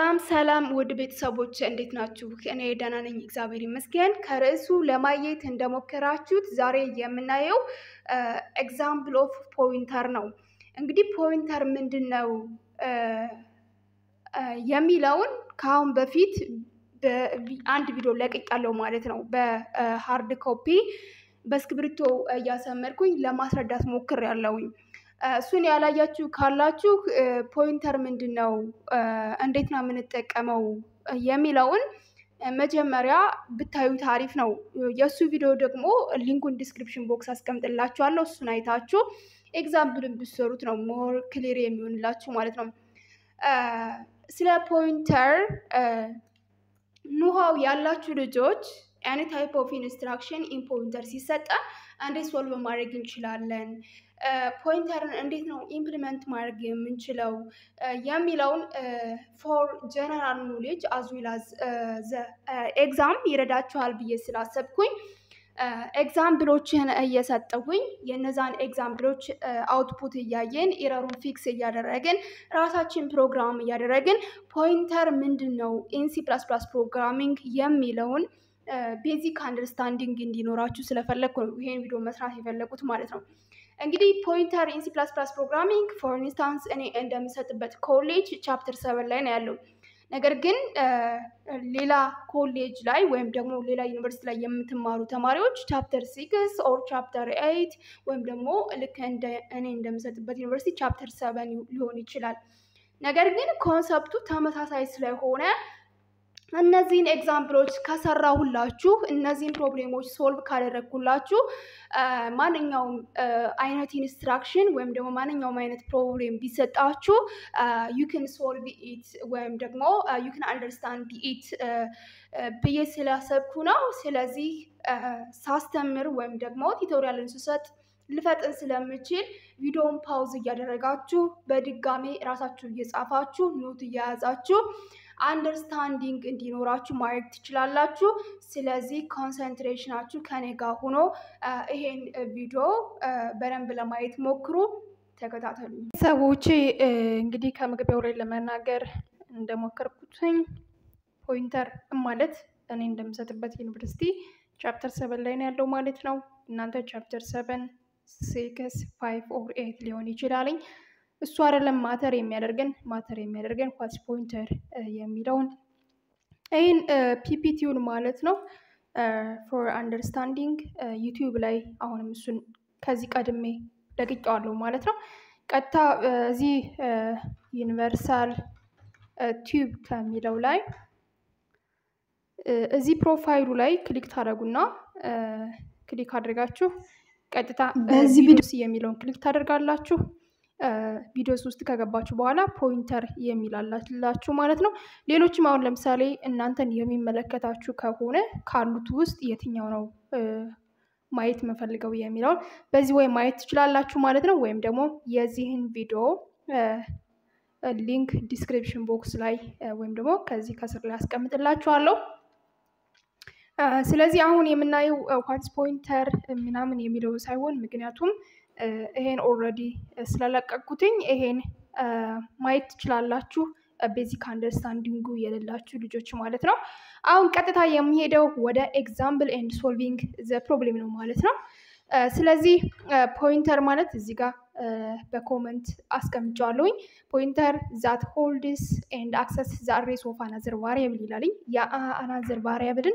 ሰላም ሰላም ውድ ቤተሰቦች እንዴት ናችሁ? እኔ ደህና ነኝ፣ እግዚአብሔር ይመስገን። ከርዕሱ ለማየት እንደሞከራችሁት ዛሬ የምናየው ኤግዛምፕል ኦፍ ፖይንተር ነው። እንግዲህ ፖይንተር ምንድን ነው የሚለውን ከአሁን በፊት አንድ ቪዲዮ ለቅቄያለሁ ማለት ነው። በሃርድ ኮፒ በእስክሪብቶ እያሰመርኩኝ ለማስረዳት ሞክሬያለሁኝ። እሱን ያላያችሁ ካላችሁ ፖይንተር ምንድን ነው፣ እንዴት ነው የምንጠቀመው የሚለውን መጀመሪያ ብታዩት አሪፍ ነው። የእሱ ቪዲዮ ደግሞ ሊንኩን ዲስክሪፕሽን ቦክስ አስቀምጥላችኋለሁ። እሱን አይታችሁ ኤግዛምፕልን ብትሰሩት ነው ሞር ክሊር የሚሆንላችሁ ማለት ነው። ስለ ፖይንተር ኑሃው ያላችሁ ልጆች ኤኒ ታይፕ ኦፍ ኢንስትራክሽን ኢን ፖይንተር ሲሰጠን እንዴት ሶልቭ ማድረግ እንችላለን፣ ፖይንተርን እንዴት ነው ኢምፕሊመንት ማድረግ የምንችለው የሚለውን ፎር ጀነራል ኖሌጅ አዝ ዌል አዝ ኤግዛም ይረዳችኋል ብዬ ስላሰብኩኝ ኤግዛምፕሎችን እየሰጠሁኝ የነዛን ኤግዛምፕሎች አውትፑት እያየን ኤረሩን ፊክስ እያደረግን ራሳችን ፕሮግራም እያደረግን ፖይንተር ምንድን ነው ኢንሲ ፕላስ ፕላስ ፕሮግራሚንግ የሚለውን ቤዚክ አንደርስታንዲንግ እንዲኖራችሁ ስለፈለግኩ ነው ይሄን ቪዲዮ መስራት የፈለጉት ማለት ነው። እንግዲህ ፖይንተር ኢንሲ ፕላስ ፕላስ ፕሮግራሚንግ ፎር ኢንስታንስ እኔ እንደምሰጥበት ኮሌጅ ቻፕተር ሰቨን ላይ ነው ያለው። ነገር ግን ሌላ ኮሌጅ ላይ ወይም ደግሞ ሌላ ዩኒቨርሲቲ ላይ የምትማሩ ተማሪዎች ቻፕተር ሲክስ ኦር ቻፕተር ኤይት ወይም ደግሞ ልክ እንደ እኔ እንደምሰጥበት ዩኒቨርሲቲ ቻፕተር ሰቨን ሊሆን ይችላል። ነገር ግን ኮንሰፕቱ ተመሳሳይ ስለሆነ እነዚህን ኤግዛምፕሎች ከሰራሁላችሁ እነዚህን ፕሮብሌሞች ሶልቭ ካደረግኩላችሁ ማንኛውም አይነት ኢንስትራክሽን ወይም ደግሞ ማንኛውም አይነት ፕሮብሌም ቢሰጣችሁ ዩክን ሶልቭ ኢት ወይም ደግሞ ዩክን አንደርስታንድ ኢት ብዬ ስላሰብኩ ነው። ስለዚህ ሳስተምር ወይም ደግሞ ቲቶሪያልን ስሰጥ ልፈጥን ስለምችል ቪዲዮውን ፓውዝ እያደረጋችሁ በድጋሜ ራሳችሁ እየጻፋችሁ ኖት እየያዛችሁ አንደርስታንዲንግ እንዲኖራችሁ ማድረግ ትችላላችሁ። ስለዚህ ኮንሰንትሬሽናችሁ ከኔ ጋር ሆኖ ይሄን ቪዲዮ በደንብ ለማየት ሞክሩ፣ ተከታተሉ። ሰዎች እንግዲህ ከመግቢያው ላይ ለመናገር እንደሞከርኩትኝ ፖይንተር ማለት እኔ እንደምሰጥበት ዩኒቨርሲቲ ቻፕተር ሰቨን ላይ ነው ያለው ማለት ነው። እናንተ ቻፕተር ሰቨን ሲክስ ፋይቭ ኦር ኤት ሊሆን ይችላልኝ። እሱ አይደለም ማተር የሚያደርገን ማተር የሚያደርገን ኳትስ ፖይንተር የሚለውን ይህን ፒፒቲውን ማለት ነው ፎር አንደርስታንዲንግ ዩቲዩብ ላይ አሁንም እሱን ከዚህ ቀድሜ ለቅቄዋለሁ ማለት ነው። ቀጥታ እዚህ ዩኒቨርሳል ቲዩብ ከሚለው ላይ እዚህ ፕሮፋይሉ ላይ ክሊክ ታደርጉና ክሊክ አድርጋችሁ ቀጥታ በዚህ ቪዲዮስ የሚለውን ክሊክ ታደርጋላችሁ። ቪዲዮስ ውስጥ ከገባችሁ በኋላ ፖይንተር የሚላላችሁ ማለት ነው። ሌሎችም አሁን ለምሳሌ እናንተን የሚመለከታችሁ ከሆነ ካሉት ውስጥ የትኛው ነው ማየት የምፈልገው የሚለውን በዚህ ወይ ማየት ትችላላችሁ ማለት ነው። ወይም ደግሞ የዚህን ቪዲዮ ሊንክ ዲስክሪፕሽን ቦክስ ላይ ወይም ደግሞ ከዚህ ከስር ላይ አስቀምጥላችኋለሁ። ስለዚህ አሁን የምናየው ዋትስ ፖይንተር ምናምን የሚለው ሳይሆን ምክንያቱም ይሄን ኦልሬዲ ስለለቀቁትኝ ይሄን ማየት ትችላላችሁ። ቤዚክ አንደርስታንዲንጉ የሌላችሁ ልጆች ማለት ነው። አሁን ቀጥታ የሚሄደው ወደ ኤግዛምፕል ኤንድ ሶልቪንግ ዘ ፕሮብሌም ነው ማለት ነው። ስለዚህ ፖይንተር ማለት እዚህ ጋር በኮመንት አስቀምጫዋለሁኝ። ፖይንተር ዛት ሆልድስ ኤንድ አክሰስ ዘ አድሬስ ኦፍ አናዘር ቫሪያብል ይላልኝ። የአናዘር ቫሪያብልን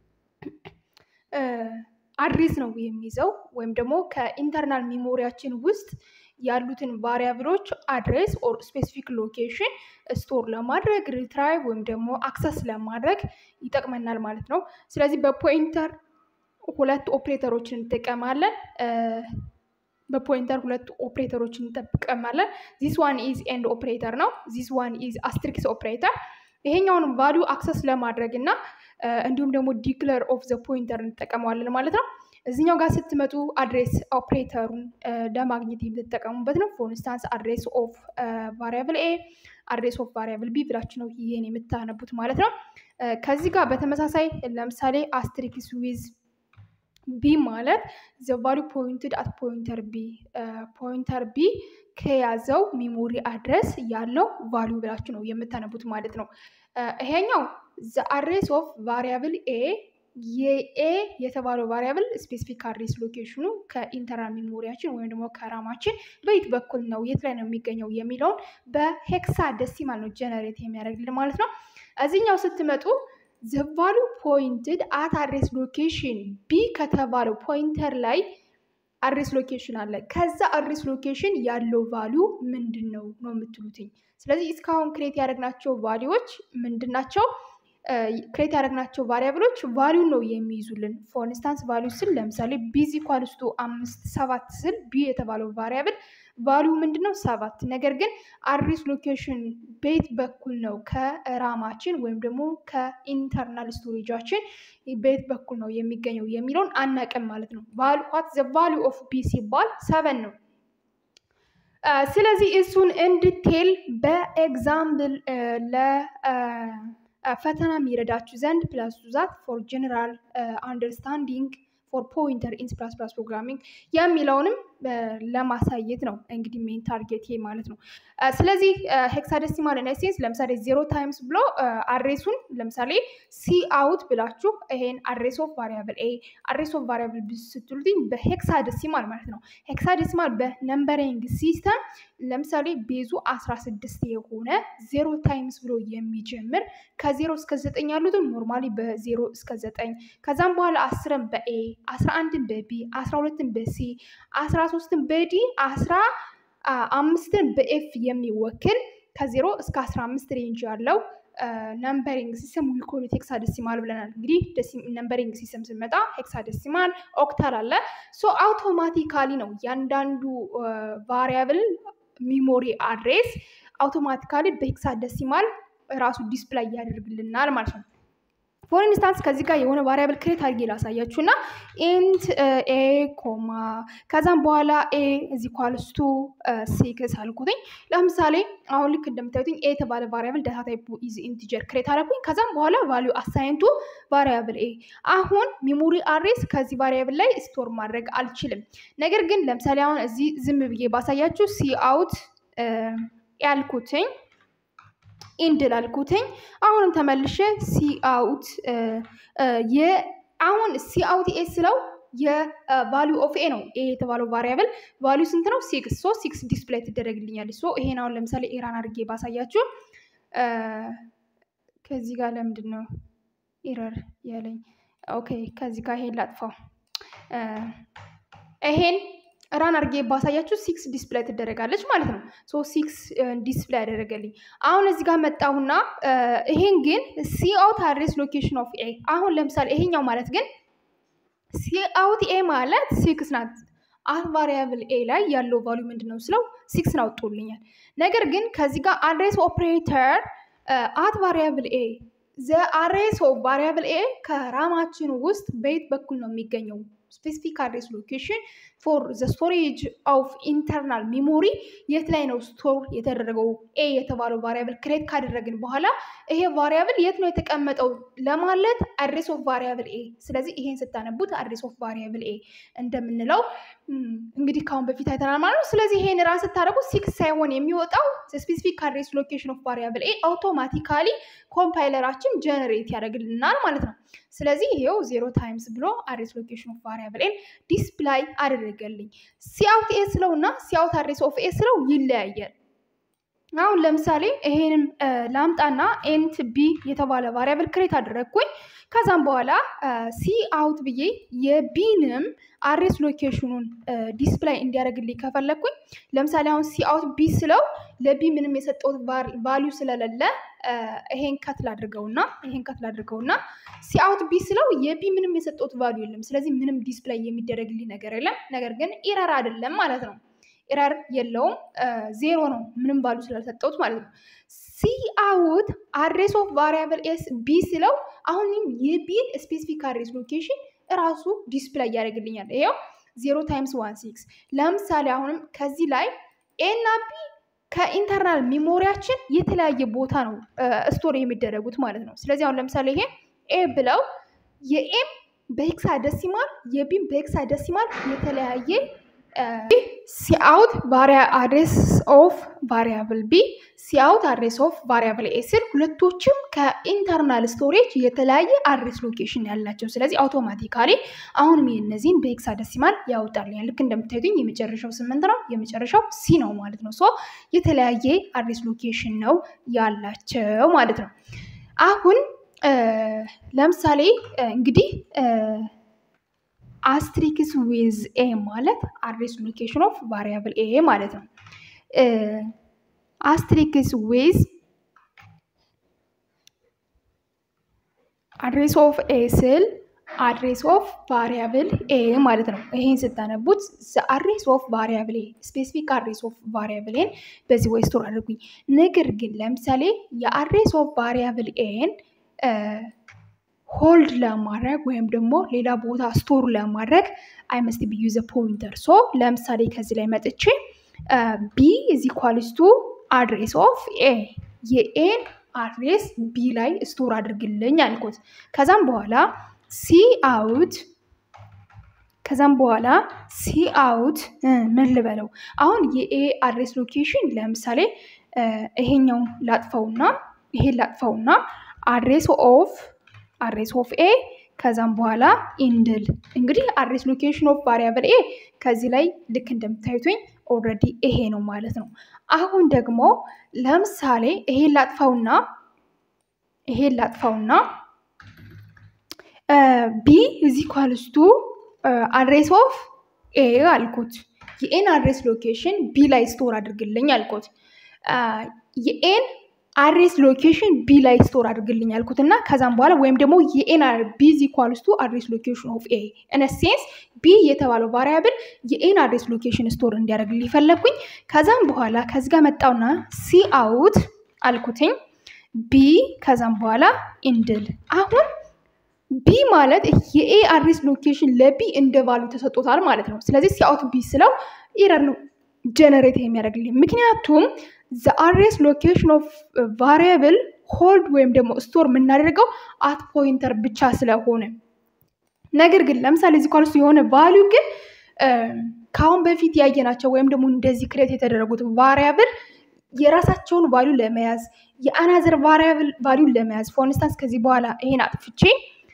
አድሬስ ነው የሚይዘው ወይም ደግሞ ከኢንተርናል ሚሞሪያችን ውስጥ ያሉትን ቫሪያብሎች አድሬስ ኦር ስፔሲፊክ ሎኬሽን ስቶር ለማድረግ ሪትራይቭ ወይም ደግሞ አክሰስ ለማድረግ ይጠቅመናል ማለት ነው። ስለዚህ በፖይንተር ሁለት ኦፕሬተሮችን እንጠቀማለን። በፖይንተር ሁለት ኦፕሬተሮችን እንጠቀማለን። ዚስ ዋን ኢዝ ኤንድ ኦፕሬተር ነው። ዚስ ዋን ኢዝ አስትሪክስ ኦፕሬተር። ይሄኛውን ቫሊዩ አክሰስ ለማድረግ እና እንዲሁም ደግሞ ዲክለር ኦፍ ዘ ፖይንተር እንጠቀመዋለን ማለት ነው። እዚኛው ጋር ስትመጡ አድሬስ ኦፕሬተሩን ለማግኘት የምትጠቀሙበት ነው። ፎር ኢንስታንስ አድሬስ ኦፍ ቫሪያብል ኤ፣ አድሬስ ኦፍ ቫሪያብል ቢ ብላችሁ ነው ይሄን የምታነቡት ማለት ነው። ከዚህ ጋር በተመሳሳይ ለምሳሌ አስትሪክስ ዊዝ ቢ ማለት ዘ ቫሊዩ ፖይንትድ አት ፖይንተር ቢ ፖይንተር ቢ ከያዘው ሚሞሪ አድረስ ያለው ቫሊዩ ብላችሁ ነው የምታነቡት ማለት ነው። ይሄኛው ዘ አድሬስ ኦፍ ቫሪያብል ኤ የኤ የተባለው ቫሪያብል ስፔሲፊክ አድሬስ ሎኬሽኑ ከኢንተርናል ሜሞሪያችን ወይም ደግሞ ከራማችን በየት በኩል ነው የት ላይ ነው የሚገኘው የሚለውን በሄክሳ ደሲማል ነው ጀነሬት የሚያደርግልን ማለት ነው። እዚህኛው ስትመጡ ዘ ቫሊዩ ፖይንትድ አት አድሬስ ሎኬሽን ቢ ከተባለው ፖይንተር ላይ አድሬስ ሎኬሽን አለ። ከዛ አድሬስ ሎኬሽን ያለው ቫሊዩ ምንድን ነው ነው የምትሉትኝ። ስለዚህ እስካሁን ክሬት ያደረግናቸው ቫሊዎች ምንድን ናቸው? ክሬት ያደረግናቸው ቫሪያብሎች ቫሊዩ ነው የሚይዙልን። ፎር ኢንስታንስ ቫሊዩ ስል ለምሳሌ ቢዚ ኳልስቱ አምስት ሰባት ስል ቢ የተባለው ቫሪያብል ቫሊዩ ምንድን ነው? ሰባት። ነገር ግን አድሬስ ሎኬሽን ቤት በኩል ነው ከራማችን ወይም ደግሞ ከኢንተርናል ስቶሬጃችን ቤት በኩል ነው የሚገኘው የሚለውን አናቅም ማለት ነው። ዋት ዘ ቫሊዩ ኦፍ ቢ ሲባል ሰቨን ነው። ስለዚህ እሱን እንድቴል በኤግዛምፕል ለፈተና የሚረዳችሁ ዘንድ ፕላስ ዛት ፎር ጀነራል አንደርስታንዲንግ ፎር ፖይንተር ኢን ፕላስ ፕላስ ፕሮግራሚንግ የሚለውንም ለማሳየት ነው እንግዲህ ሜን ታርጌት ማለት ነው። ስለዚህ ሄክሳደሲማል ኢንሴንስ ለምሳሌ ዜሮ ታይምስ ብሎ አድሬሱን ለምሳሌ ሲ አውት ብላችሁ ይሄን አድሬስ ኦፍ ቫሪያብል ኤ አድሬስ ኦፍ ቫሪያብል ቢ ስትሉትኝ በሄክሳደሲማል ማለት ነው። ሄክሳደሲማል በነምበሪንግ ሲስተም ለምሳሌ ቤዙ አስራ ስድስት የሆነ ዜሮ ታይምስ ብሎ የሚጀምር ከዜሮ እስከ ዘጠኝ ያሉትን ኖርማሊ በዜሮ እስከ ዘጠኝ ከዛም በኋላ አስርን በኤ አስራ አንድን በቢ አስራ ሁለትን በሲ አስራ ሶስትን በዲ አስራ አምስትን በኤፍ የሚወክል ከዜሮ እስከ አስራ አምስት ሬንጅ ያለው ነምበሪንግ ሲስተም ዊኮሉት ሄክሳደሲማል ብለናል። እንግዲህ ነምበሪንግ ሲስተም ስንመጣ ሄክሳደሲማል ኦክታል አለ። ሶ አውቶማቲካሊ ነው እያንዳንዱ ቫሪያብል ሚሞሪ አድሬስ አውቶማቲካሊ በሄክሳደሲማል ራሱ ዲስፕላይ ያደርግልናል ማለት ነው። ፎር ኢንስታንስ ከዚህ ጋር የሆነ ቫሪያብል ክሬት አድርጌ ላሳያችሁ እና ኢንት ኤ ኮማ ከዛም በኋላ ኤ እዚ ኳልስቱ ሲክስ አልኩትኝ። ለምሳሌ አሁን ልክ እንደምታዩትኝ ኤ የተባለ ቫሪያብል ዳታ ታይፑ ኢዝ ኢንቲጀር ክሬት አደረኩኝ። ከዛም በኋላ ቫሊዩ አሳይንቱ ቫሪያብል ኤ። አሁን ሚሞሪ አድሬስ ከዚህ ቫሪያብል ላይ ስቶር ማድረግ አልችልም። ነገር ግን ለምሳሌ አሁን እዚህ ዝም ብዬ ባሳያችሁ ሲ አውት ያልኩትኝ ኢንድ ላልኩትኝ አሁንም ተመልሼ ሲ አውት አሁን ሲ አውት ኤ ስለው የቫሊዩ ኦፍ ኤ ነው ኤ የተባለው ቫሪያብል ቫሊዩ ስንት ነው? ሲክስ ሶ ሲክስ ዲስፕላይ ትደረግልኛለች። ሶ ይሄን አሁን ለምሳሌ ኤራን አድርጌ ባሳያችሁ ከዚህ ጋር ለምንድን ነው ኤረር ያለኝ? ኦኬ ከዚህ ጋር ይሄን ላጥፋው። ይሄን ራን አድርጌ ባሳያችሁ ሲክስ ዲስፕላይ ትደረጋለች ማለት ነው። ሶ ሲክስ ዲስፕላይ ያደረገልኝ። አሁን እዚህ ጋር መጣሁና ይሄን ግን ሲ አውት አድሬስ ሎኬሽን ኦፍ ኤ አሁን ለምሳሌ ይሄኛው ማለት ግን ሲ አውት ኤ ማለት ሲክስ ናት። አት ቫሪያብል ኤ ላይ ያለው ቫሊዩ ምንድን ነው ስለው ሲክስን አውጥቶልኛል። ነገር ግን ከዚህ ጋር አድሬስ ኦፕሬተር አት ቫሪያብል ኤ ዘ አድሬስ ኦፍ ቫሪያብል ኤ ከራማችን ውስጥ በየት በኩል ነው የሚገኘው? ስፔሲፊክ አድሬስ ሎኬሽን ፎር ዘ ስቶሬጅ ኦፍ ኢንተርናል ሚሞሪ የት ላይ ነው ስቶር የተደረገው? ኤ የተባለው ቫሪያብል ክሬት ካደረግን በኋላ ይሄ ቫሪያብል የት ነው የተቀመጠው ለማለት አድሬስ ኦፍ ቫሪያብል ኤ። ስለዚህ ይሄን ስታነቡት አድሬስ ኦፍ ቫሪያብል ኤ እንደምንለው እንግዲህ ካሁን በፊት አይተናል ማለት ነው። ስለዚህ ይሄን ራስ ስታደረጉት ሲክስ ሳይሆን የሚወጣው ስፔሲፊክ አድሬስ ሎኬሽን ኦፍ ቫሪያብል ኤ አውቶማቲካሊ ኮምፓይለራችን ጀነሬት ያደርግልናል ማለት ነው። ስለዚህ ይሄው ዜሮ ታይምስ ብሎ አድሬስ ሎኬሽን ኦፍ ቫሪያብል ኤን ዲስፕላይ አደረገልኝ። ሲአውት ኤ ስለው እና ሲአውት አድሬስ ኦፍ ኤ ስለው ይለያያል። አሁን ለምሳሌ ይሄንም ላምጣና ኤንት ቢ የተባለ ቫሪያብል ክሬት አደረግኩኝ። ከዛም በኋላ ሲ አውት ብዬ የቢንም አድሬስ ሎኬሽኑን ዲስፕላይ እንዲያደርግልኝ ከፈለግኩኝ ለምሳሌ አሁን ሲ አውት ቢ ስለው ለቢ ምንም የሰጠውት ቫሊዩ ስለሌለ ይሄን ከትል አድርገውና ይሄን ከትል አድርገውና ሲ አውት ቢ ስለው የቢ ምንም የሰጠውት ቫሊዩ የለም። ስለዚህ ምንም ዲስፕላይ የሚደረግልኝ ነገር የለም። ነገር ግን ኢረር አይደለም ማለት ነው። ኢረር የለውም ዜሮ ነው፣ ምንም ቫሉ ስላልሰጠውት ማለት ነው። ሲ አውት አድሬስ ኦፍ ቫሪያብል ኤስ ቢ ስለው አሁንም የቢን ስፔሲፊክ አድሬስ ሎኬሽን እራሱ ዲስፕላይ ያደርግልኛል። ይኸው ዜሮ ታይምስ ዋን ሲክስ። ለምሳሌ አሁንም ከዚህ ላይ ኤ እና ቢ ከኢንተርናል ሚሞሪያችን የተለያየ ቦታ ነው ስቶር የሚደረጉት ማለት ነው። ስለዚህ አሁን ለምሳሌ ይሄ ኤ ብለው የኤም በሄክሳደሲማል የቢም በሄክሳደሲማል የተለያየ ሲአውት አድሬስ ኦፍ ቫሪያብል ቢ ሲአውት አድሬስ ኦፍ ቫሪያብል ኤ ስል ሁለቶችም ከኢንተርናል ስቶሬጅ የተለያየ አድሬስ ሎኬሽን ያላቸው። ስለዚህ አውቶማቲካሊ አሁንም የእነዚህን በሄክሳደሲማል ያወጣልኛል። ልክ እንደምታዩትኝ የመጨረሻው ስምንት ነው፣ የመጨረሻው ሲ ነው ማለት ነው። ሶ የተለያየ አድሬስ ሎኬሽን ነው ያላቸው ማለት ነው። አሁን ለምሳሌ እንግዲህ አስትሪክስ ዊዝ ኤ ማለት አድሬስ ሎኬሽን ኦፍ ቫሪያብል ኤ ማለት ነው። አስትሪክስ ዊዝ አድሬስ ኦፍ ኤ ስል አድሬስ ኦፍ ቫሪያብል ኤ ማለት ነው። ይሄን ስታነቡት አድሬስ ኦፍ ቫሪያብል ኤ ስፔሲፊክ አድሬስ ኦፍ ቫሪያብል ኤን በዚህ ወይ ስቶር አድርጉኝ። ነገር ግን ለምሳሌ የአድሬስ ኦፍ ቫሪያብል ኤን ሆልድ ለማድረግ ወይም ደግሞ ሌላ ቦታ ስቶር ለማድረግ አይ መስት ቢ ዩዝ ፖይንተር። ሶ ለምሳሌ ከዚህ ላይ መጥቼ ቢ ኢዝ ኢኳልስ ቱ አድሬስ ኦፍ ኤ የኤን አድሬስ ቢ ላይ ስቶር አድርግልኝ አልኩት። ከዛም በኋላ ሲ አውት ከዛም በኋላ ሲ አውት ምን ልበለው አሁን የኤ አድሬስ ሎኬሽን ለምሳሌ ይሄኛውን ላጥፈውና ይሄን ላጥፈውና አድሬስ ኦፍ አድሬስ ኦፍ ኤ ከዛም በኋላ ኢንድል እንግዲህ አድሬስ ሎኬሽን ኦፍ ቫሪያብል ኤ ከዚህ ላይ ልክ እንደምታዩትኝ ኦልሬዲ ይሄ ነው ማለት ነው። አሁን ደግሞ ለምሳሌ ይሄን ላጥፋውና ይሄን ላጥፋውና ቢ እዚ ኳልስቱ አድሬስ ኦፍ ኤ አልኩት። የኤን አድሬስ ሎኬሽን ቢ ላይ ስቶር አድርግልኝ አልኩት። የኤን አድሬስ ሎኬሽን ቢ ላይ ስቶር አድርግልኝ አልኩት እና ከዛም በኋላ ወይም ደግሞ የኤን ቢ ኢዝ ኢኳልስ ቱ አድሬስ ሎኬሽን ኦፍ ኤ ኢን ሴንስ ቢ የተባለው ቫሪያብል የኤን አድሬስ ሎኬሽን ስቶር እንዲያደርግልኝ ፈለግኩኝ። ከዛም በኋላ ከዚ ጋር መጣውና ሲ አውት አልኩትኝ ቢ ከዛም በኋላ ኢንድል አሁን ቢ ማለት የኤ አድሬስ ሎኬሽን ለቢ እንደ ቫሉ ተሰጥቶታል ማለት ነው። ስለዚህ ሲአውት ቢ ስለው ኢረር ነው ጀነሬት የሚያደርግልኝ ምክንያቱም ዘ አድሬስ ሎኬሽን ኦፍ ቫሪያብል ሆልድ ወይም ደግሞ ስቶር የምናደርገው አት ፖይንተር ብቻ ስለሆነ ነገር ግን ለምሳሌ እዚህ ኳልስ የሆነ ቫሊዩ ግን ከአሁን በፊት ያየናቸው ወይም ደግሞ እንደዚህ ክሬት የተደረጉት ቫሪያብል የራሳቸውን ቫሊዩ ለመያዝ የአናዘር ቫሪያብል ቫሊዩን ለመያዝ ፎር ኢንስታንስ ከዚህ በኋላ ይሄን አጥፍቼ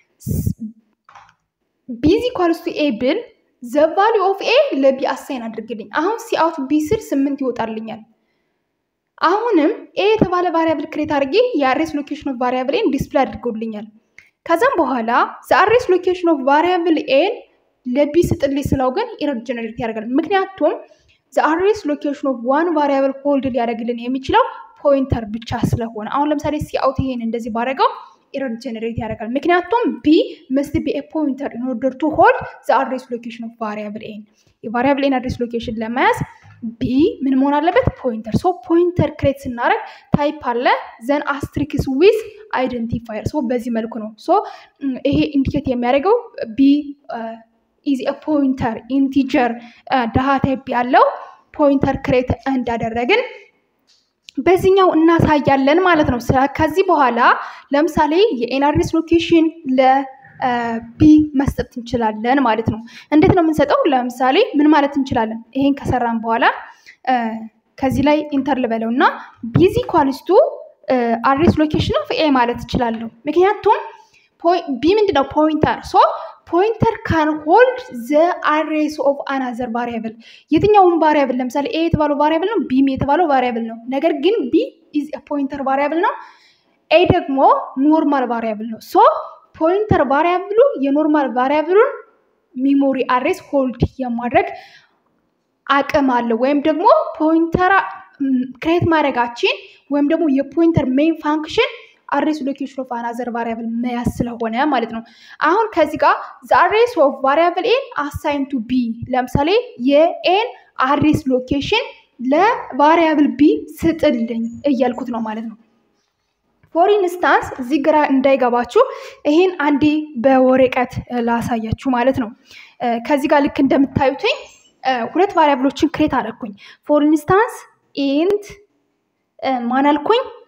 ቢዚ ኳልስ ቱ ኤ ብል ዘ ቫሊዩ ኦፍ ኤ ለቢ አሳይን አድርግልኝ። አሁን ሲአውት ቢ ስል ስምንት ይወጣልኛል። አሁንም ኤ የተባለ ቫሪያብል ክሬት አድርጌ የአድሬስ ሎኬሽን ኦፍ ቫሪያብል ኤን ዲስፕላይ አድርጎልኛል። ከዛም በኋላ ዘአድሬስ ሎኬሽን ኦፍ ቫሪያብል ኤን ለቢ ስጥልኝ ስለው ግን ኢረር ጀነሬት ያደርጋል። ምክንያቱም ዘአድሬስ ሎኬሽን ኦፍ ዋን ቫሪያብል ሆልድ ሊያደርግልን የሚችለው ፖይንተር ብቻ ስለሆነ አሁን ለምሳሌ ሲአውት ይሄን እንደዚህ ባደረገው ኤረር ጀነሬት ያደርጋል። ምክንያቱም ቢ መስት ቢ ኤ ፖይንተር ኢን ኦርደር ቱ ሆልድ ዘአድሬስ ሎኬሽን ኦፍ ቫሪያብል ኤን የቫሪያብል ኤን አድሬስ ሎኬሽን ለመያዝ ቢ ምን መሆን አለበት? ፖይንተር። ሶ ፖይንተር ክሬት ስናደርግ ታይፕ አለ ዘን አስትሪክስ ዊዝ አይደንቲፋየር። ሶ በዚህ መልኩ ነው። ሶ ይሄ ኢንዲኬት የሚያደርገው ቢ ኢዝ ፖይንተር ኢንቲጀር ዳታ ታይፕ ያለው ፖይንተር ክሬት እንዳደረግን በዚህኛው እናሳያለን ማለት ነው። ከዚህ በኋላ ለምሳሌ የኤን አድሬስ ሎኬሽን ለቢ መስጠት እንችላለን ማለት ነው። እንዴት ነው የምንሰጠው? ለምሳሌ ምን ማለት እንችላለን? ይሄን ከሰራን በኋላ ከዚህ ላይ ኢንተር ልበለው እና ቢዚ ኳልስቱ አድሬስ ሎኬሽን ኦፍ ኤ ማለት እችላለሁ። ምክንያቱም ቢ ምንድነው ፖይንተር ሶ ፖይንተር ካን ሆልድ ዘ አድሬስ ኦፍ አናዘር ቫሪያብል የትኛውን ቫሪያብል ለምሳሌ ኤ የተባለው ቫሪያብል ነው፣ ቢም የተባለው ቫሪያብል ነው። ነገር ግን ቢ ኢዝ ፖይንተር ቫሪያብል ነው፣ ኤ ደግሞ ኖርማል ቫሪያብል ነው። ሶ ፖይንተር ቫሪያብሉ የኖርማል ቫሪያብሉን ሚሞሪ አድሬስ ሆልድ የማድረግ አቅም አለው። ወይም ደግሞ ፖይንተር ክሬት ማድረጋችን ወይም ደግሞ የፖይንተር ሜይን ፋንክሽን አድሬስ ሎኬሽን ኦፍ አናዘር ቫሪያብል መያዝ ስለሆነ ማለት ነው። አሁን ከዚህ ጋር ዘ አድሬስ ኦፍ ቫሪያብል ኤን አሳይን ቱ ቢ ለምሳሌ የኤን አድሬስ ሎኬሽን ለቫሪያብል ቢ ስጥልኝ እያልኩት ነው ማለት ነው። ፎር ኢንስታንስ እዚህ ግራ እንዳይገባችሁ ይሄን አንዴ በወረቀት ላሳያችሁ ማለት ነው። ከዚህ ጋር ልክ እንደምታዩትኝ ሁለት ቫሪያብሎችን ክሬት አደረግኩኝ። ፎር ኢንስታንስ ኢንት ማን አልኩኝ?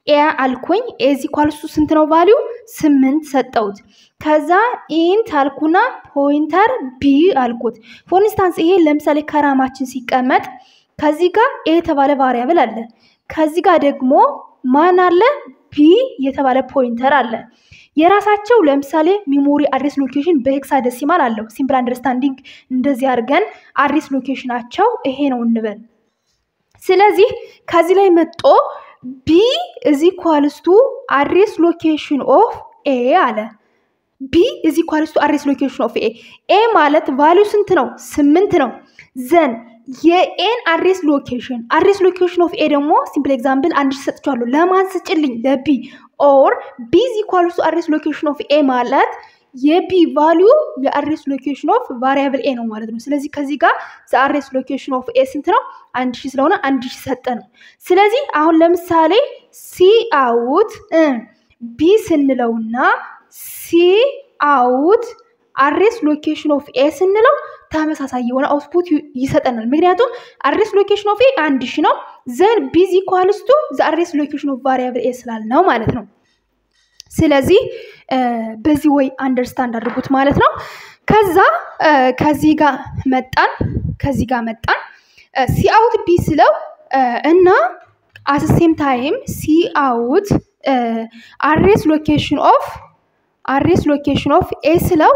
ኤ አልኩኝ። ኤዚ ኳልሱ ስንት ነው ቫሊዩ? ስምንት ሰጠሁት። ከዛ ኢንት አልኩና ፖይንተር ቢ አልኩት። ፎር ኢንስታንስ ይሄ ለምሳሌ ከራማችን ሲቀመጥ ከዚህ ጋር ኤ የተባለ ቫሪያብል አለ። ከዚህ ጋር ደግሞ ማን አለ? ቢ የተባለ ፖይንተር አለ። የራሳቸው ለምሳሌ ሚሞሪ አድሬስ ሎኬሽን በሄክሳ ደሲማል አለው። ሲምፕል አንደርስታንዲንግ እንደዚህ አድርገን አድሬስ ሎኬሽናቸው ይሄ ነው እንበል። ስለዚህ ከዚህ ላይ መጦ ቢ እዚ ኳልስቱ አድሬስ ሎኬሽን ኦፍ ኤ አለ። ቢ እዚ ኳልስቱ አድሬስ ሎኬሽን ኦፍ ኤ ኤ ማለት ቫሊዩ ስንት ነው? ስምንት ነው። ዘን የኤን አድሬስ ሎኬሽን አድሬስ ሎኬሽን ኦፍ ኤ ደግሞ ሲምፕል ኤግዛምፕል አንድ ሺህ ሰጥቻለሁ። ለማን ስጭልኝ? ለቢ ኦር ቢ ኢዝ ኢኳልስ ቱ አድሬስ ሎኬሽን ኦፍ ኤ ማለት የቢ ቫሊዩ የአድሬስ ሎኬሽን ኦፍ ቫሪያብል ኤ ነው ማለት ነው። ስለዚህ ከዚህ ጋር አድሬስ ሎኬሽን ኦፍ ኤ ስንት ነው? አንድ ሺህ ስለሆነ አንድ ሺህ ሰጠ ነው። ስለዚህ አሁን ለምሳሌ ሲ አውት ቢ ስንለውና ሲ አውት አድሬስ ሎኬሽን ኦፍ ኤ ስንለው ተመሳሳይ የሆነ አውትፑት ይሰጠናል። ምክንያቱም አድሬስ ሎኬሽን ኦፍ ኤ አንድ ሺ ነው። ዘን ቢዚ ኳልስቱ ዘ አድሬስ ሎኬሽን ኦፍ ቫሪያብል ኤ ስላልነው ማለት ነው። ስለዚህ በዚህ ወይ አንደርስታንድ አድርጉት ማለት ነው። ከዛ ከዚህ ጋር መጣን ከዚህ ጋር መጣን ሲ አውት ቢ ስለው እና አት ሴም ታይም ሲ አውት አድሬስ ሎኬሽን ኦፍ አድሬስ ሎኬሽን ኦፍ ኤ ስለው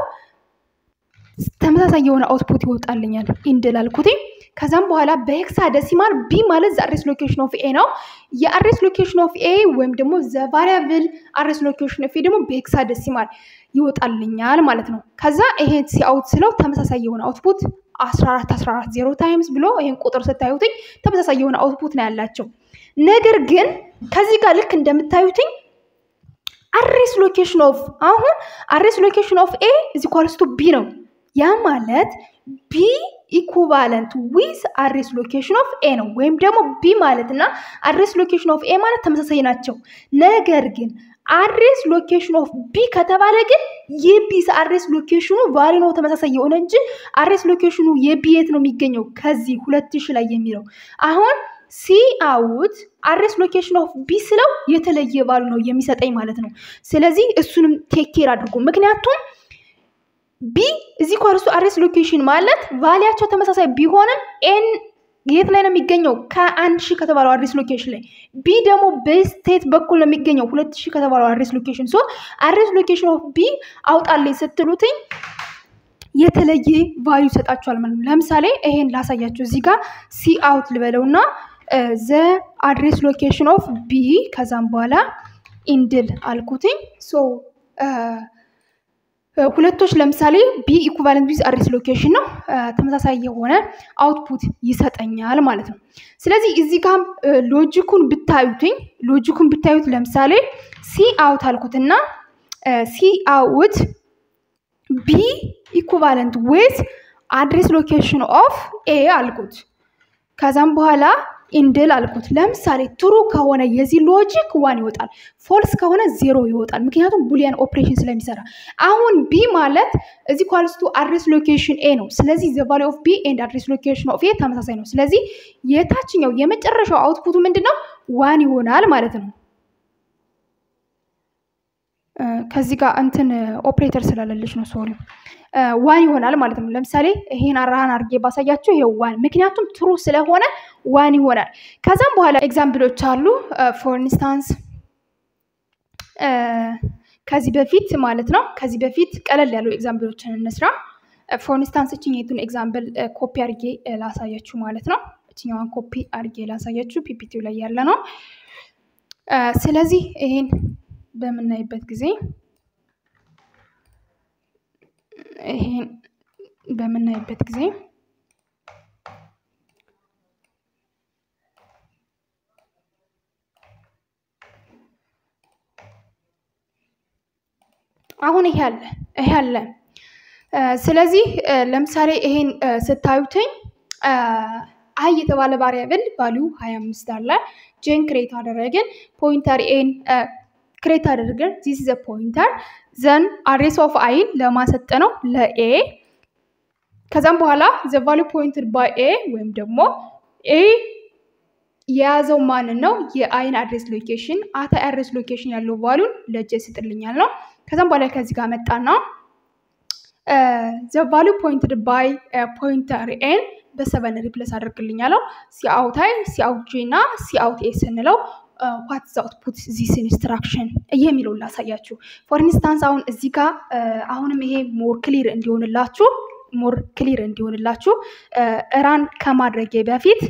ተመሳሳይ የሆነ አውትፑት ይወጣልኛል ኢንድል አልኩት። ከዛም በኋላ በሄክሳ ደሲማል ቢ ማለት ዘአድሬስ ሎኬሽን ኦፍ ኤ ነው። የአድሬስ ሎኬሽን ኦፍ ኤ ወይም ደግሞ ዘቫሪያብል አድሬስ ሎኬሽን ኦፍ ኤ ደግሞ በሄክሳ ደሲማል ይወጣልኛል ማለት ነው። ከዛ ይሄን ሲአውት ስለው ተመሳሳይ የሆነ አውትፑት 14 14 ዜሮ ታይምስ ብሎ ይሄን ቁጥር ስታዩትኝ ተመሳሳይ የሆነ አውትፑት ነው ያላቸው። ነገር ግን ከዚህ ጋር ልክ እንደምታዩትኝ አድሬስ ሎኬሽን ኦፍ አሁን አድሬስ ሎኬሽን ኦፍ ኤ እዚ ኳልስቱ ቢ ነው። ያ ማለት ቢ ኢኩቫለንት ዊዝ አድሬስ ሎኬሽን ኦፍ ኤ ነው። ወይም ደግሞ ቢ ማለት እና አድሬስ ሎኬሽን ኦፍ ኤ ማለት ተመሳሳይ ናቸው። ነገር ግን አድሬስ ሎኬሽን ኦፍ ቢ ከተባለ ግን የቢ አድሬስ ሎኬሽኑ ቫሊ ነው ተመሳሳይ የሆነ እንጂ አድሬስ ሎኬሽኑ የቢ የት ነው የሚገኘው? ከዚህ ሁለት ሺ ላይ የሚለው አሁን ሲ አውት አድሬስ ሎኬሽን ኦፍ ቢ ስለው የተለየ ቫሉ ነው የሚሰጠኝ ማለት ነው። ስለዚህ እሱንም ቴክ ኬር አድርጉ። ምክንያቱም ቢ እዚህ ኳርሱ አድሬስ ሎኬሽን ማለት ቫሊያቸው ተመሳሳይ ቢሆንም ኤን የት ላይ ነው የሚገኘው? ከአንድ ሺህ ከተባለው አድሬስ ሎኬሽን ላይ። ቢ ደግሞ በስቴት በኩል ነው የሚገኘው ሁለት ሺህ ከተባለው አድሬስ ሎኬሽን። ሶ አድሬስ ሎኬሽን ኦፍ ቢ አውጣልኝ ስትሉትኝ የተለየ ቫሉ ይሰጣችኋል ማለት ነው። ለምሳሌ ይሄን ላሳያችሁ። እዚህ ጋር ሲ አውት ልበለው እና ዘ አድሬስ ሎኬሽን ኦፍ ቢ ከዛም በኋላ ኢንድል አልኩትኝ ሶ ሁለቶች ለምሳሌ ቢ ኢኩቫለንት ዊዝ አድሬስ ሎኬሽን ነው። ተመሳሳይ የሆነ አውትፑት ይሰጠኛል ማለት ነው። ስለዚህ እዚህ ጋር ሎጂኩን ብታዩትኝ ሎጂኩን ብታዩት ለምሳሌ ሲ አውት አልኩትና ሲ አውት ቢ ኢኩቫለንት ዊዝ አድሬስ ሎኬሽን ኦፍ ኤ አልኩት። ከዛም በኋላ ኢንድል አልኩት። ለምሳሌ ትሩ ከሆነ የዚህ ሎጂክ ዋን ይወጣል፣ ፎልስ ከሆነ ዜሮ ይወጣል። ምክንያቱም ቡሊያን ኦፕሬሽን ስለሚሰራ። አሁን ቢ ማለት እዚህ ኳልስቱ አድሬስ ሎኬሽን ኤ ነው። ስለዚህ ዘ ቫሊ ኦፍ ቢ ኤንድ አድሬስ ሎኬሽን ኦፍ ኤ ተመሳሳይ ነው። ስለዚህ የታችኛው የመጨረሻው አውትፑቱ ምንድን ነው? ዋን ይሆናል ማለት ነው። ከዚህ ጋር እንትን ኦፕሬተር ስላለለች ነው ሶሪ ዋን ይሆናል ማለት ነው። ለምሳሌ ይሄን አራሃን አድርጌ ባሳያችሁ ይሄ ዋን፣ ምክንያቱም ትሩ ስለሆነ ዋን ይሆናል። ከዛም በኋላ ኤግዛምፕሎች አሉ። ፎር ኢንስታንስ ከዚህ በፊት ማለት ነው ከዚህ በፊት ቀለል ያሉ ኤግዛምፕሎችን እንስራ። ፎር ኢንስታንስ እችኛቱን ኤግዛምፕል ኮፒ አድርጌ ላሳያችሁ ማለት ነው። እችኛዋን ኮፒ አድርጌ ላሳያችሁ ፒፒቲው ላይ ያለ ነው። ስለዚህ ይሄን በምናይበት ጊዜ ይሄን በምናይበት ጊዜ አሁን ይሄ አለ ይሄ አለ። ስለዚህ ለምሳሌ ይሄን ስታዩትኝ አይ የተባለ ቫሪያብል ቫሊዩ ሀያ አምስት አለ። ጄን ክሬት አደረግን ፖይንተር ኤን ክሬት አደረግን ዚስ ዘ ፖይንተር ዘን አድሬስ ኦፍ አይን ለማሰጠ ነው ለኤ ከዛም በኋላ ዘ ቫሊዩ ፖይንትድ ባይ ኤ ወይም ደግሞ ኤ የያዘው ማንን ነው? የአይን አድሬስ ሎኬሽን አት አድሬስ ሎኬሽን ያለው ቫሉን ለጀ ስጥልኛል ነው። ከዛም በኋላ ከዚህ ጋር መጣና ዘ ቫሉ ፖይንትድ ባይ ፖይንተር ኤን በሰቨን ሪፕለስ አድርግልኛለው። ሲአውት አይ ሲአውት ጄ እና ሲአውት ኤ ስንለው ዋት ዝ አውትፑት ዚስ ኢንስትራክሽን የሚለውን ላሳያችሁ። ፎር ኢንስታንስ አሁን እዚህ ጋር አሁንም ይሄ ሞር ክሊር እንዲሆንላችሁ ሞር ክሊር እንዲሆንላችሁ ራን ከማድረጌ በፊት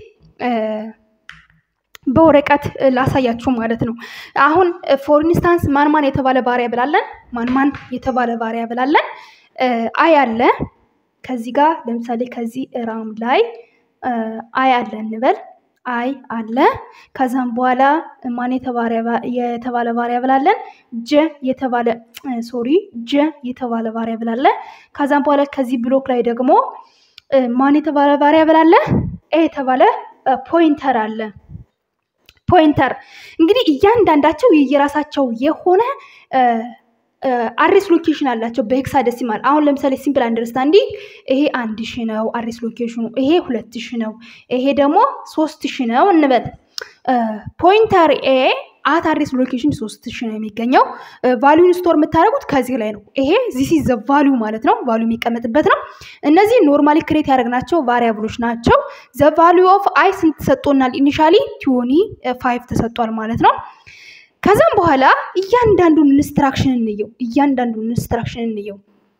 በወረቀት ላሳያችሁ ማለት ነው። አሁን ፎር ኢንስታንስ ማን ማን የተባለ ባሪያ ብላለን ማን ማን የተባለ ባሪያ ብላለን አይ አለ ከዚህ ጋር ለምሳሌ ከዚህ ራም ላይ አይ አለ እንበል አይ አለ። ከዛም በኋላ ማን የተባለ ባሪያ ብላለን ጀ የተባለ ሶሪ ጀ የተባለ ባሪያ ብላለ። ከዛም በኋላ ከዚህ ብሎክ ላይ ደግሞ ማን የተባለ ባሪያ ብላለ ኤ የተባለ ፖይንተር አለ። ፖይንተር እንግዲህ እያንዳንዳቸው የየራሳቸው የሆነ አድሬስ ሎኬሽን አላቸው በሄክሳደሲማል። አሁን ለምሳሌ ሲምፕል አንደርስታንዲንግ ይሄ አንድ ሺ ነው አድሬስ ሎኬሽኑ፣ ይሄ ሁለት ሺ ነው፣ ይሄ ደግሞ ሶስት ሺ ነው እንበል። ፖይንተር ኤ አት አድሬስ ሎኬሽን ሶስት ሺ ነው የሚገኘው። ቫሊዩን ስቶር የምታደርጉት ከዚህ ላይ ነው። ይሄ ዚስ ዘ ቫሊዩ ማለት ነው። ቫሊዩ የሚቀመጥበት ነው። እነዚህ ኖርማሊ ክሬት ያደረግናቸው ቫሪያብሎች ናቸው። ዘ ቫሊዩ ኦፍ አይ ስንት ተሰጥቶናል? ኢኒሻሊ ቲዮኒ ፋይቭ ተሰጥቷል ማለት ነው። ከዛም በኋላ እያንዳንዱን ኢንስትራክሽን እንየው። እያንዳንዱን ኢንስትራክሽን እንየው።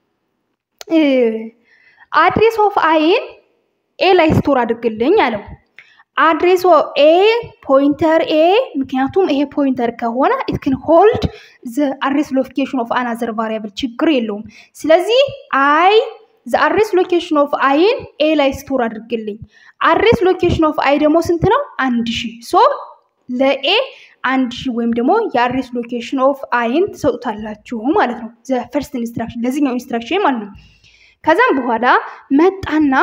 አድሬስ ኦፍ አይን ኤ ላይ ስቶር አድርግልኝ አለው። አድሬስ ኤ ፖይንተር ኤ ምክንያቱም ይሄ ፖይንተር ከሆነ ኢት ክን ሆልድ ዘ አድሬስ ሎኬሽን ኦፍ አናዘር ቫሪያብል ችግር የለውም። ስለዚህ አይ ዘ አድሬስ ሎኬሽን ኦፍ አይን ኤ ላይ ስቶር አድርግልኝ። አድሬስ ሎኬሽን ኦፍ አይ ደግሞ ስንት ነው? አንድ ሺህ ሶ ለኤ አንድ ሺህ ወይም ደግሞ የአድሬስ ሎኬሽን ኦፍ አይን ትሰጡታላችሁ ማለት ነው። ዘ ፈርስት ኢንስትራክሽን ለዚህኛው ኢንስትራክሽን ማለት ነው። ከዛም በኋላ መጣና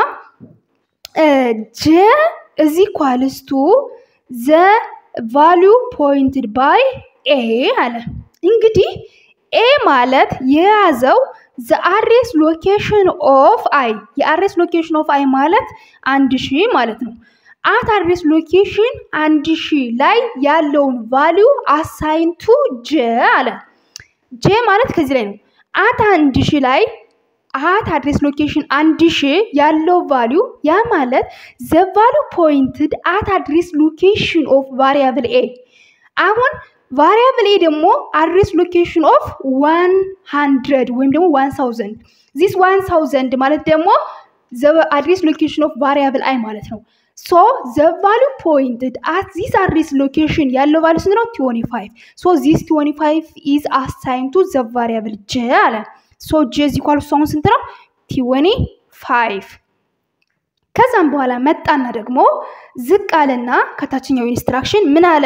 ጀ እዚ ኳልስቱ ዘ ቫሊዩ ፖይንትድ ባይ ኤ አለ። እንግዲህ ኤ ማለት የያዘው ዘ አድሬስ ሎኬሽን ኦፍ አይ የአድሬስ ሎኬሽን ኦፍ አይ ማለት አንድ ሺህ ማለት ነው። አት አድሬስ ሎኬሽን አንድ ሺህ ላይ ያለውን ቫሊዩ አሳይንቱ ጀ አለ። ጄ ማለት ከዚህ ላይ ነው። አት አንድ ሺህ ላይ አት አድሬስ ሎኬሽን አንድ ሺህ ያለው ቫሊዩ ያ ማለት ዘ ቫሊዩ ፖይንትድ አት አድሬስ ሎኬሽን ኦፍ ቫሪያብል ኤ። አሁን ቫሪያብል ኤ ደግሞ አድሬስ ሎኬሽን ኦፍ ዋን ሃንድረድ ወይም ደግሞ ዋን ሳውዘንድ ዚስ ዋን ሳውዘንድ ማለት ደግሞ አድሬስ ሎኬሽን ኦፍ ቫሪያብል አይ ማለት ነው። ሶ ዘ ቫሉ ፖይንትድ አት ዚስ አድሬስ ሎኬሽን ያለው ቫሉ ስንት ነው? ቲዮኒ ፋይቭ ሶ ዚስ ቲዮኒ ፋይቭ ኢዝ አሳይን ቱ ዘ ቫሪያብል ጀ አለ። ሶ ጀ ዚ ኳል አሁን ስንት ነው? ቲዮኒ ፋይቭ። ከዛም በኋላ መጣና ደግሞ ዝቅ አለና ከታችኛው ኢንስትራክሽን ምን አለ?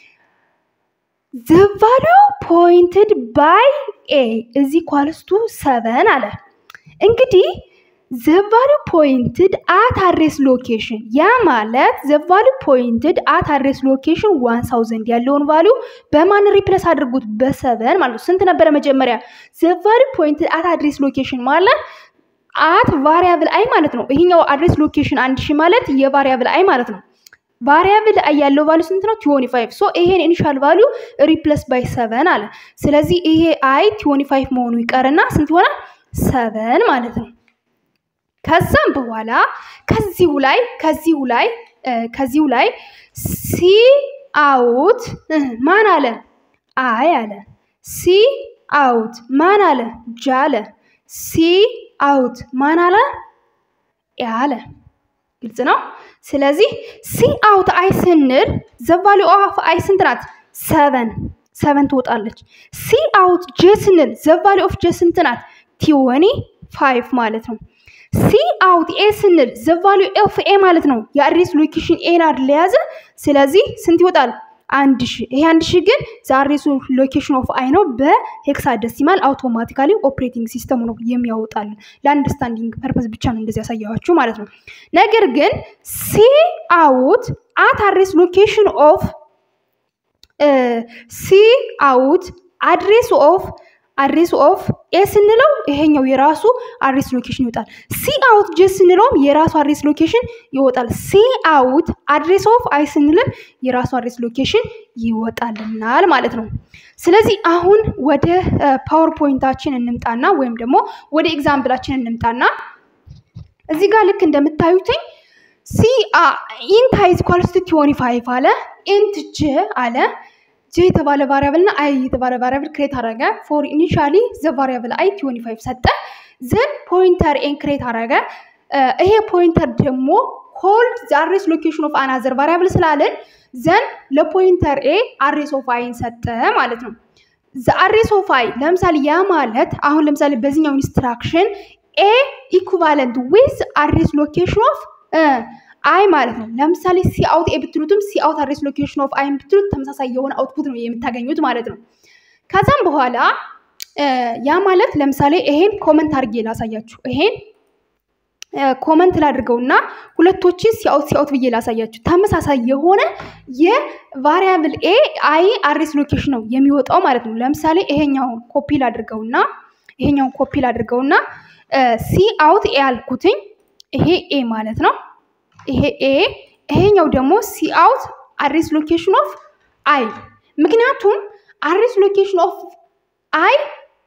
ዘ ቫሉ ፖይንትድ ባይ ኤ እዚ ኳልስቱ ሰቨን አለ። እንግዲህ ዘቫሉ ፖይንትድ አት አድሬስ ሎኬሽን ያ ማለት ዘቫሉ ፖይንትድ አት አድሬስ ሎኬሽን ዋን ሳውዘንድ ያለውን ቫሉ በማን ሪፕለስ አድርጉት? በሰቨን ማለት ነው። ስንት ነበረ መጀመሪያ? ዘቫሉ ፖይንትድ አት አድሬስ ሎኬሽን ማለት አት ቫሪያብል አይ ማለት ነው። ይሄኛው አድሬስ ሎኬሽን አንድ ሺህ ማለት የቫሪያብል አይ ማለት ነው። ቫሪያብል አይ ያለው ቫሉ ስንት ነው? ቲዮኒ ፋይቭ ሶ ይሄን ኢኒሻል ቫሉ ሪፕለስ ባይ ሰቨን አለ። ስለዚህ ይሄ አይ ቲዮኒ ፋይቭ መሆኑ ይቀርና ስንት ይሆናል? ሰቨን ማለት ነው። ከዛም በኋላ ከዚሁ ላይ ከዚሁ ላይ ከዚሁ ላይ ሲ አውት ማን አለ? አይ አለ። ሲ አውት ማን አለ? ጃ አለ። ሲ አውት ማን አለ? ያ አለ። ግልጽ ነው። ስለዚህ ሲ አውት አይ ስንል ዘቫሊ ኦፍ አይ ስንት ናት? ሰቨን ሰቨን ትወጣለች። ሲ አውት ጄ ስንል ዘቫሊ ኦፍ ጄ ስንት ናት? ቲወኒ ፋይቭ ማለት ነው። ሲ አውት ኤ ስንል ዘቫሉ ኦፍ ኤ ማለት ነው። የአድሬስ ሎኬሽን ኤን አይደል የያዘ። ስለዚህ ስንት ይወጣል? አንድ ሺ ይሄ አንድ ሺ ግን ዘአድሬሱ ሎኬሽን ኦፍ አይ ነው። በሄክሳደሲማል አውቶማቲካሊ ኦፕሬቲንግ ሲስተሙ ነው የሚያወጣልን። ለአንደርስታንዲንግ ፐርፐዝ ብቻ ነው እንደዚህ ያሳያችሁ ማለት ነው። ነገር ግን ሲ አውት አት አድሬስ ሎኬሽን ኦፍ ሲ አውት አድሬስ ኦፍ አድሬስ ኦፍ ኤ ስንለው ይሄኛው የራሱ አድሬስ ሎኬሽን ይወጣል። ሲ አውት ጄ ስንለውም የራሱ አድሬስ ሎኬሽን ይወጣል። ሲ አውት አድሬስ ኦፍ አይ ስንልም የራሱ አድሬስ ሎኬሽን ይወጣልናል ማለት ነው። ስለዚህ አሁን ወደ ፓወርፖይንታችን እንምጣና ወይም ደግሞ ወደ ኤግዛምፕላችን እንምጣና እዚህ ጋር ልክ እንደምታዩትኝ ሲ ኢንት አይ ኢኳልስ ቱ ትዌንቲ ፋይቭ አለ ኢንት ጄ አለ ጄ የተባለ ቫሪያብል እና አይ የተባለ ቫሪያብል ክሬት አደረገ ፎር ኢኒሻሊ ዘ ቫሪያብል አይ ትዌንቲ ፋይቭ ሰጠ ዘን ፖይንተር ኤን ክሬት አደረገ ይሄ ፖይንተር ደግሞ ሆልድ ዘ አድሬስ ሎኬሽን ኦፍ አናዘር ቫሪያብል ስላለን ዘን ለፖይንተር ኤ አድሬስ ኦፍ አይን ሰጠ ማለት ነው ዘ አድሬስ ኦፍ አይ ለምሳሌ ያ ማለት አሁን ለምሳሌ በዚህኛው ኢንስትራክሽን ኤ ኢኩቫለንት ዊዝ አድሬስ ሎኬሽን ኦፍ አይ ማለት ነው። ለምሳሌ ሲ አውት ኤ ብትሉትም ሲ አውት አድሬስ ሎኬሽን ኦፍ አይ ብትሉት ተመሳሳይ የሆነ አውትፑት ነው የምታገኙት ማለት ነው። ከዛም በኋላ ያ ማለት ለምሳሌ ይሄን ኮመንት አድርጌ ላሳያችሁ። ይሄን ኮመንት ላድርገውና ሁለቶችን ሲአውት ሲአውት ብዬ ላሳያችሁ። ተመሳሳይ የሆነ የቫሪያብል ኤ አይ አድሬስ ሎኬሽን ነው የሚወጣው ማለት ነው። ለምሳሌ ይሄኛውን ኮፒ ላድርገውና ይሄኛውን ኮፒ ላድርገውና ሲ አውት ኤ አልኩትኝ ይሄ ኤ ማለት ነው። ይሄ ኤ ይሄኛው ደግሞ ሲ አውት አድሬስ ሎኬሽን ኦፍ አይ ምክንያቱም አድሬስ ሎኬሽን ኦፍ አይ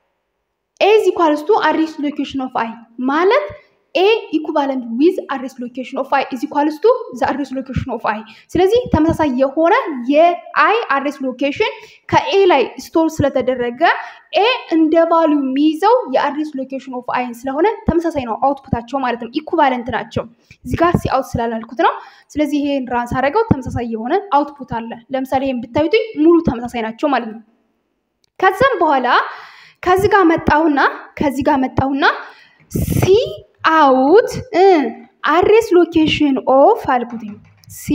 ኤ ኢዝ ኢኳልስ ቱ አድሬስ ሎኬሽን ኦፍ አይ ማለት ኤ ኢኩቫለንት ዊዝ አድሬስ ሎኬሽን ኦፍ አይ ኢዝ ኢኳልስ ቱ ዘ አድሬስ ሎኬሽን ኦፍ አይ። ስለዚህ ተመሳሳይ የሆነ የአይ አድሬስ ሎኬሽን ከኤ ላይ ስቶር ስለተደረገ ኤ እንደ ቫሊዩ የሚይዘው የአድሬስ ሎኬሽን ኦፍ አይን ስለሆነ ተመሳሳይ ነው አውትፑታቸው ማለት ነው። ኢኩቫለንት ናቸው። እዚህ ጋር ሲ አውት ስላላልኩት ነው። ስለዚህ ይሄን ራንስ አደረገው ተመሳሳይ የሆነ አውትፑት አለ። ለምሳሌ ይሄን ብታዩት ሙሉ ተመሳሳይ ናቸው ማለት ነው። ከዛም በኋላ ከዚህ ጋር መጣሁና ከዚህ ጋር መጣሁና ሲ አውት አድሬስ ሎኬሽን ኦፍ አልኩትኝ ሲ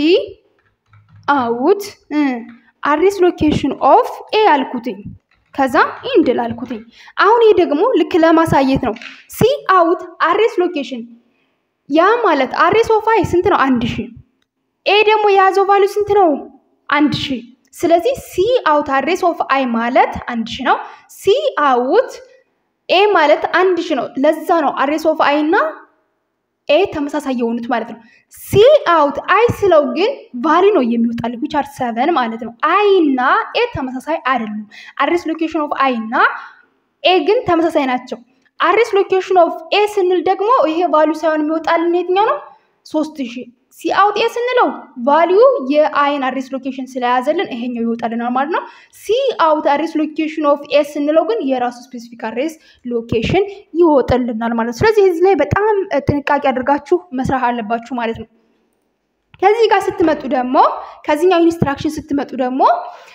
አውት አድሬስ ሎኬሽን ኦፍ ኤ አልኩትኝ ከዛ ኢንድል አልኩትኝ። አሁን ይሄ ደግሞ ልክ ለማሳየት ነው። ሲ አውት አድሬስ ሎኬሽን ያ ማለት አድሬስ ኦፍ አይ ስንት ነው? አንድ ሺ ኤ ደግሞ የያዘው ቫሉ ስንት ነው? አንድ ሺ ስለዚህ ሲ አውት አድሬስ ኦፍ አይ ማለት አንድ ሺ ነው። ሲ አውት ኤ ማለት አንድ ሺ ነው። ለዛ ነው አድሬስ ኦፍ አይ እና ኤ ተመሳሳይ የሆኑት ማለት ነው። ሲ አውት አይ ስለው ግን ቫሪ ነው የሚወጣል ዊች አር ሰቨን ማለት ነው። አይ እና ኤ ተመሳሳይ አይደሉም። አድሬስ ሎኬሽን ኦፍ አይ እና ኤ ግን ተመሳሳይ ናቸው። አድሬስ ሎኬሽን ኦፍ ኤ ስንል ደግሞ ይሄ ቫሊዩ ሳይሆን የሚወጣልን የትኛው ነው? ሶስት ሺህ ሲ አውት ኤ ስንለው ቫሊዩ የአይን አድሬስ ሎኬሽን ስለያዘልን ይሄኛው ይወጣልናል ማለት ነው። ሲ አውት አድሬስ ሎኬሽን ኦፍ ኤ ስንለው ግን የራሱ ስፔሲፊክ አድሬስ ሎኬሽን ይወጥልናል ማለት ነው። ስለዚህ እዚህ ላይ በጣም ጥንቃቄ አድርጋችሁ መስራት አለባችሁ ማለት ነው። ከዚህ ጋር ስትመጡ ደግሞ ከዚህኛው ኢንስትራክሽን ስትመጡ ደግሞ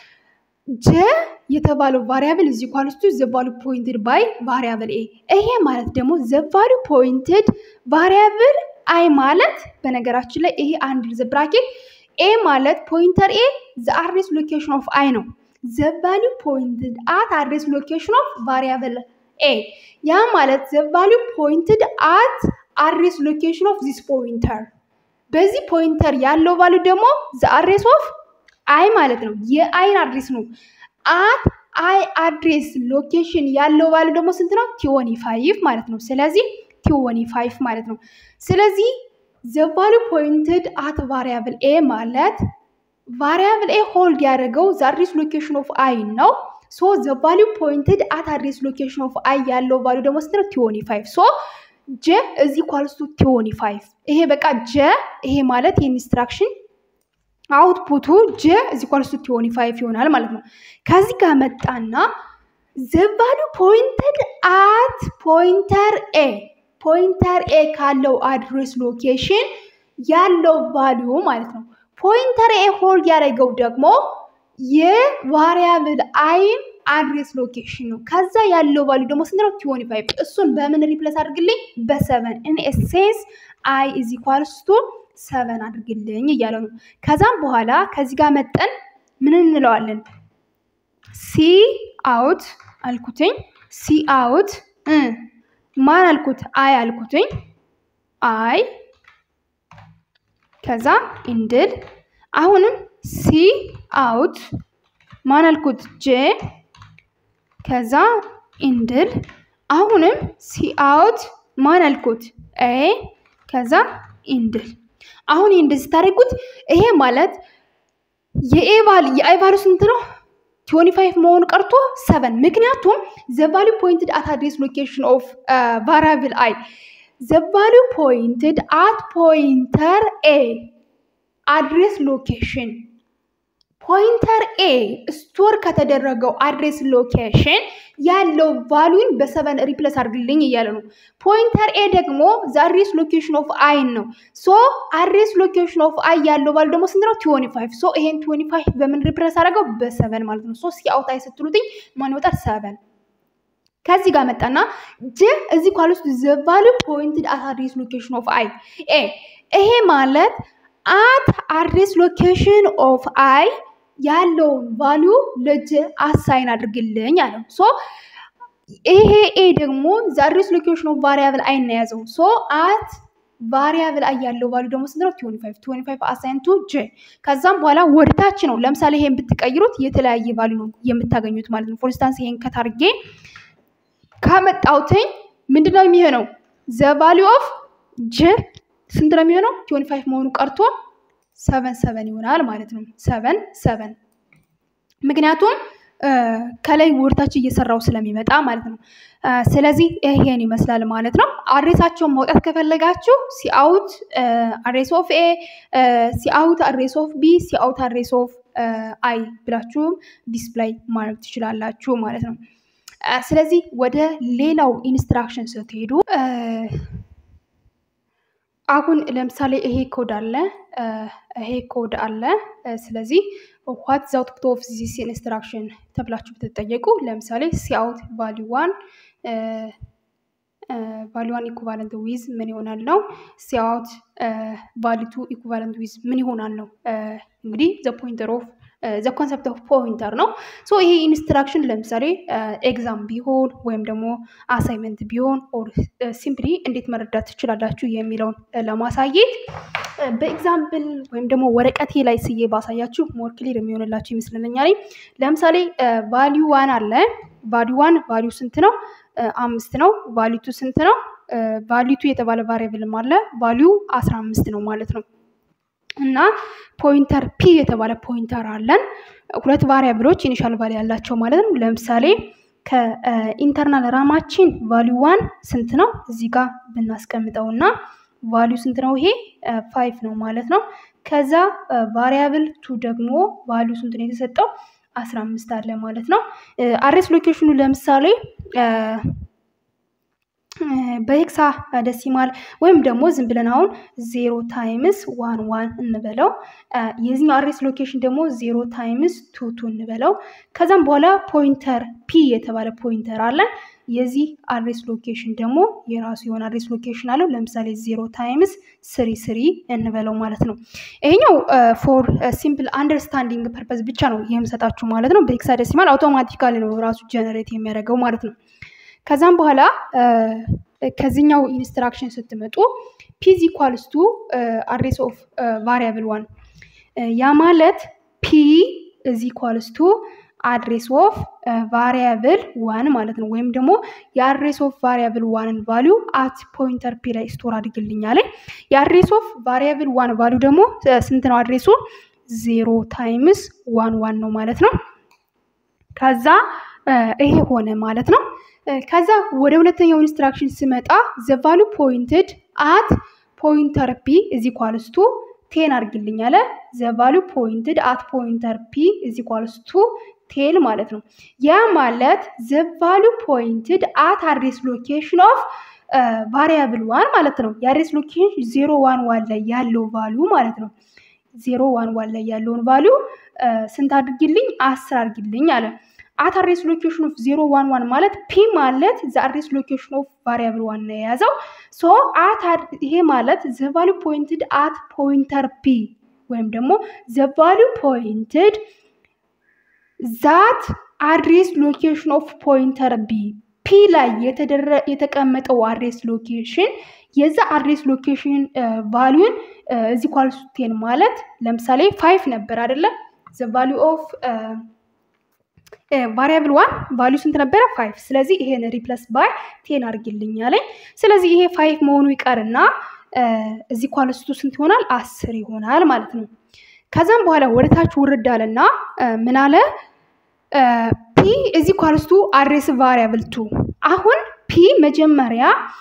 ጀ የተባለው ቫሪያብል እዚ ኳልስቱ ዘቫሉ ፖይንትድ ባይ ቫሪያብል ኤ ይሄ ማለት ደግሞ ዘቫሉ ፖይንትድ ቫሪያብል አይ ማለት በነገራችን ላይ ይሄ አንድ ዘ ብራኬት ኤ ማለት ፖይንተር ኤ ዘ አድሬስ ሎኬሽን ኦፍ አይ ነው። ዘ ቫሉ ፖይንትድ አት አድሬስ ሎኬሽን ኦፍ ቫሪያብል ኤ ያ ማለት ዘ ቫሉ ፖይንትድ አት አድሬስ ሎኬሽን ኦፍ ዚስ ፖይንተር በዚህ ፖይንተር ያለው ቫሉ ደግሞ ዘ አድሬስ ኦፍ አይ ማለት ነው። የአይን አድሬስ ነው። አት አይ አድሬስ ሎኬሽን ያለው ቫሉ ደግሞ ስንት ነው? ቲዮኒ ፋይቭ ማለት ነው። ስለዚህ ቲዮኒ ፋይቭ ማለት ነው። ስለዚህ ዘ ቫሉ ፖይንትድ አት ቫሪያብል ኤ ማለት ቫሪያብል ኤ ሆልድ ያደረገው ዘ አድሬስ ሎኬሽን ኦፍ አይ ነው። ሶ ዘ ቫሉ ፖይንትድ አት አድሬስ ሎኬሽን ኦፍ አይ ያለው ቫሉ ደግሞ ስንት ነው? ቲዮኒ ፋይቭ ሶ ጀ እዚህ ኳልስቱ ቲዮኒ ፋይቭ ይሄ በቃ ጀ ይሄ ማለት የኢንስትራክሽን አውትፑቱ ጀ እዚህ ኳልስቱ ቲዮኒ ፋይቭ ይሆናል ማለት ነው። ከዚህ ጋር መጣና ዘ ቫሉ ፖይንትድ አት ፖይንተር ኤ ፖይንተር ኤ ካለው አድሬስ ሎኬሽን ያለው ቫሊዩ ማለት ነው። ፖይንተር ኤ ሆልድ ያደረገው ደግሞ የቫሪያብል አይን አድሬስ ሎኬሽን ነው። ከዛ ያለው ቫሊዩ ደግሞ ስንት ነው? ቲዮኒ ፋይቭ እሱን በምን ሪፕለስ አድርግልኝ? በሰቨን ኢን ኤሴንስ አይ ኢዝ ኢኳልስ ቱ ሰቨን አድርግልኝ እያለ ነው። ከዛም በኋላ ከዚህ ጋር መጠን ምን እንለዋለን? ሲ አውት አልኩትኝ ሲ አውት ማን አልኩት? አይ አልኩትኝ አይ ከዛ ኢንድል አሁንም ሲ አውት ማን አልኩት? ጄ ከዛ ኢንድል አሁንም ሲአውት ማን አልኩት ኤ ከዛ ኢንድል አሁን ይህ እንደዚህ ስታደርጉት ይሄ ማለት የኤቫል የአይቫሉ ስንት ነው? ትዌንቲ ፋይቭ መሆኑ ቀርቶ ሰቨን ምክንያቱም ዘቫሉ ፖይንትድ አት አድሬስ ሎኬሽን ኦፍ ቫሪያብል አይ ዘቫሉ ፖይንትድ አት ፖይንተር ኤ አድሬስ ሎኬሽን ፖይንተር ኤ ስቶር ከተደረገው አድሬስ ሎኬሽን ያለው ቫሉን በሰቨን ሪፕለስ አድርግልኝ እያለ ነው። ፖይንተር ኤ ደግሞ አድሬስ ሎኬሽን ኦፍ አይን ነው። ሶ አድሬስ ሎኬሽን ኦፍ አይ ያለው ቫሉ ደግሞ ስንት ነው? ቲዌንቲ ፋይቭ ሶ ይሄን ቲዌንቲ ፋይቭ በምን ሪፕለስ አደረገው? በሰቨን ማለት ነው። ሶ ሲአውት አይ ስትሉትኝ ማን ይወጣል? ሰቨን ከዚህ ጋር መጣና ጅ እዚህ ኳል ውስጥ ዘ ቫሉ ፖይንትድ አት አድሬስ ሎኬሽን ኦፍ አይ ኤ ይሄ ማለት አት አድሬስ ሎኬሽን ኦፍ አይ ያለውን ቫሊዩ ለጀ አሳይን አድርግልኝ አለው። ሶ ይሄ ኤ ደግሞ አድሬስ ሎኬሽን ኦፍ ቫሪያብል አይ ነው የያዘው። ሶ አት ቫሪያብል አይ ያለው ቫሊዩ ደግሞ ስንት ነው? ትዌንቲ ፋይቭ ትዌንቲ ፋይቭ አሳይን ቱ ጄ። ከዛም በኋላ ወደታች ነው። ለምሳሌ ይሄን ብትቀይሩት የተለያየ ቫሊዩ ነው የምታገኙት ማለት ነው። ፎር ኢንስታንስ ይሄን ከታርጌ ካመጣውትኝ ምንድን ነው የሚሆነው? ዘ ቫሊዩ ኦፍ ጄ ስንት ነው የሚሆነው? ትዌንቲ ፋይቭ መሆኑ ቀርቶ ሰቨን ሰቨን ይሆናል ማለት ነው። ሰቨን ሰቨን ምክንያቱም ከላይ ወርታች እየሰራው ስለሚመጣ ማለት ነው። ስለዚህ ይሄን ይመስላል ማለት ነው። አድሬሳቸውን ማውጣት ከፈለጋችሁ ሲአውት አድሬስ ኦፍ ኤ፣ ሲአውት አድሬስ ኦፍ ቢ፣ ሲአውት አድሬስ ኦፍ አይ ብላችሁም ዲስፕላይ ማድረግ ትችላላችሁ ማለት ነው። ስለዚህ ወደ ሌላው ኢንስትራክሽን ስትሄዱ አሁን ለምሳሌ ይሄ ኮድ አለ ይሄ ኮድ አለ። ስለዚህ ዋት ዘ አውትፑት ኦፍ ዚስ ኢንስትራክሽን ተብላችሁ ብትጠየቁ ለምሳሌ ሲአውት ቫሊ ዋን ቫሊ ዋን ኢኩቫለንት ዊዝ ምን ይሆናል ነው። ሲአውት ቫሊ ቱ ኢኩቫለንት ዊዝ ምን ይሆናል ነው። እንግዲህ ዘ ፖይንተር ኦፍ ዘ ኮንሰፕት ኦፍ ፖይንተር ነው። ሶ ይሄ ኢንስትራክሽን ለምሳሌ ኤግዛም ቢሆን ወይም ደግሞ አሳይመንት ቢሆን ኦር ሲምፕሊ እንዴት መረዳት ትችላላችሁ የሚለውን ለማሳየት በኤግዛምፕል ወይም ደግሞ ወረቀቴ ላይ ስዬ ባሳያችሁ ሞር ክሊር የሚሆንላችሁ ይመስለኛል። ለምሳሌ ቫሊዩ ዋን አለ። ቫሊዩ ዋን ቫሊዩ ስንት ነው? አምስት ነው። ቫሊቱ ስንት ነው? ቫሊቱ የተባለ ቫሪያብልም አለ። ቫሊዩ አስራ አምስት ነው ማለት ነው። እና ፖይንተር ፒ የተባለ ፖይንተር አለን። ሁለት ቫሪያብሎች ኢኒሻል ቫሊ ያላቸው ማለት ነው። ለምሳሌ ከኢንተርናል ራማችን ቫሊዩ ዋን ስንት ነው? እዚህ ጋር ብናስቀምጠው እና ቫሊዩ ስንት ነው? ይሄ ፋይቭ ነው ማለት ነው። ከዛ ቫሪያብል ቱ ደግሞ ቫሊዩ ስንት ነው የተሰጠው? አስራ አምስት አለ ማለት ነው። አድሬስ ሎኬሽኑ ለምሳሌ በሄክሳ ደሲማል ወይም ደግሞ ዝም ብለን አሁን ዜሮ ታይምስ ዋን ዋን እንበለው። የዚህኛው አድሬስ ሎኬሽን ደግሞ ዜሮ ታይምስ ቱ ቱ እንበለው። ከዛም በኋላ ፖይንተር ፒ የተባለ ፖይንተር አለን። የዚህ አድሬስ ሎኬሽን ደግሞ የራሱ የሆነ አድሬስ ሎኬሽን አለው። ለምሳሌ ዜሮ ታይምስ ስሪ ስሪ እንበለው ማለት ነው። ይሄኛው ፎር ሲምፕል አንደርስታንዲንግ ፐርፐዝ ብቻ ነው የምሰጣችሁ ማለት ነው። በሄክሳ ደሲማል አውቶማቲካሊ ነው ራሱ ጀነሬት የሚያደርገው ማለት ነው። ከዛም በኋላ ከዚህኛው ኢንስትራክሽን ስትመጡ ፒዝ ኢኳልስ ቱ አድሬስ ኦፍ ቫሪያብል ዋን ያ ማለት ፒ እዚ ኢኳልስ ቱ አድሬስ ኦፍ ቫሪያብል ዋን ማለት ነው። ወይም ደግሞ የአድሬስ ኦፍ ቫሪያብል ዋንን ቫሊዩ አት ፖይንተር ፒ ላይ ስቶር አድርግልኛል። የአድሬስ ኦፍ ቫሪያብል ዋን ቫሊዩ ደግሞ ስንት ነው? አድሬሱ ዜሮ ታይምስ ዋን ዋን ነው ማለት ነው። ከዛ ይሄ ሆነ ማለት ነው። ከዛ ወደ ሁለተኛው ኢንስትራክሽን ስመጣ ዘ ቫሉ ፖይንትድ አት ፖይንተር ፒ እዚ ኳልስ ቱ ቴን አድርግልኝ አለ። ዘ ቫሉ ፖይንትድ አት ፖይንተር ፒ እዚ ኳልስ ቱ ቴን ማለት ነው። ያ ማለት ዘ ቫሉ ፖይንትድ አት አድሬስ ሎኬሽን ኦፍ ቫሪያብል ዋን ማለት ነው። የአድሬስ ሎኬሽን ዜሮ ዋን ዋን ላይ ያለው ቫሉ ማለት ነው። ዜሮ ዋን ዋን ላይ ያለውን ቫሉ ስንት አድርግልኝ? አስር አድርግልኝ አለ። አት አድሬስ ሎኬሽን ኦፍ ዜሮ ዋን ዋን ማለት ፒ ማለት ዘ አድሬስ ሎኬሽን ኦፍ ቫሪያብል ዋን ነው የያዘው። ሶ አት ይሄ ማለት ዘ ቫሉ ፖይንትድ አት ፖይንተር ፒ ወይም ደግሞ ዘ ቫሉ ፖይንትድ ዛት አድሬስ ሎኬሽን ኦፍ ፖይንተር ቢ ፒ ላይ የተቀመጠው አድሬስ ሎኬሽን የዛ አድሬስ ሎኬሽን ቫሊዩን እዚህ ኳልሱቴን ማለት ለምሳሌ ፋይቭ ነበር አይደለም ዘ ቫሊዩ ኦፍ ቫሪያብል ዋን ቫሊዩ ስንት ነበረ? ፋይቭ። ስለዚህ ይሄን ሪፕለስ ባይ ቴን አድርጊልኝ አለኝ። ስለዚህ ይሄ ፋይቭ መሆኑ ይቀርና እዚህ ኳልስቱ ስንት ይሆናል? አስር ይሆናል ማለት ነው። ከዛም በኋላ ወደ ታች ውርድ አለና ምን አለ? ፒ እዚህ ኳልስቱ አድሬስ ቫሪያብል ቱ። አሁን ፒ መጀመሪያ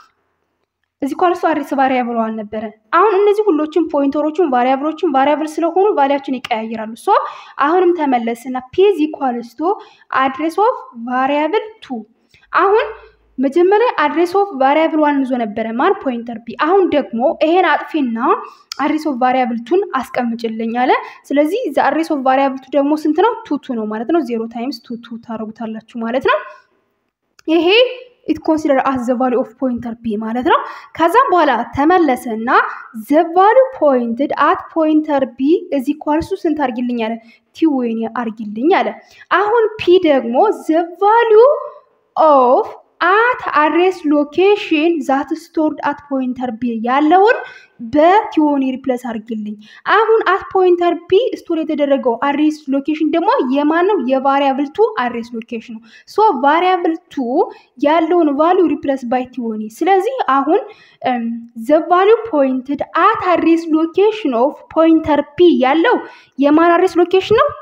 እዚህ ኳልስቱ አድሬስ ቫሪያብል አልነበረ። አሁን እነዚህ ሁሎችን ፖይንተሮችን ቫሪያብሎችን ቫሪያብል ስለሆኑ ቫሊያችን ይቀያየራሉ። ሶ አሁንም ተመለስና ፒ እዚህ ኳልስቱ አድሬስ ኦፍ ቫሪያብል ቱ አሁን መጀመሪያ አድሬስ ኦፍ ቫሪያብል ዋን ይዞ ነበረ ማን ፖይንተር ቢ። አሁን ደግሞ ይሄን አጥፊና አድሬስ ኦፍ ቫሪያብል ቱን አስቀምጭልኝ አለ። ስለዚህ ዘ አድሬስ ኦፍ ቫሪያብል ቱ ደግሞ ስንት ነው? ቱ ቱ ነው ማለት ነው። ዜሮ ታይምስ ቱ ቱ ታደርጉታላችሁ ማለት ነው። ይሄ ኢት ኮንሲደር አስ ዘ ቫሉ ኦፍ ፖይንተር ቢ ማለት ነው። ከዛም በኋላ ተመለሰ እና ዘ ቫሉ ፖይንትድ አት ፖይንተር ቢ እዚ ኳልሱ ስንት አርጊልኝ አለ? ቲዌኒ አርጊልኝ አለ። አሁን ፒ ደግሞ ዘ ቫሉ ኦፍ አት አድሬስ ሎኬሽን ዛት ስቶርድ አት ፖይንተር ቢ ያለውን በቲዮኒ ሪፕለስ አድርግልኝ። አሁን አት ፖይንተር ቢ ስቶር የተደረገው አድሬስ ሎኬሽን ደግሞ የማን ነው? የቫሪያብል ቱ አድሬስ ሎኬሽን ነው። ሶ ቫሪያብል ቱ ያለውን ቫሉ ሪፕለስ ባይ ቲዮኒ። ስለዚህ አሁን ዘ ቫሉ ፖይንትድ አት አድሬስ ሎኬሽን ኦፍ ፖይንተር ፒ ያለው የማን አድሬስ ሎኬሽን ነው?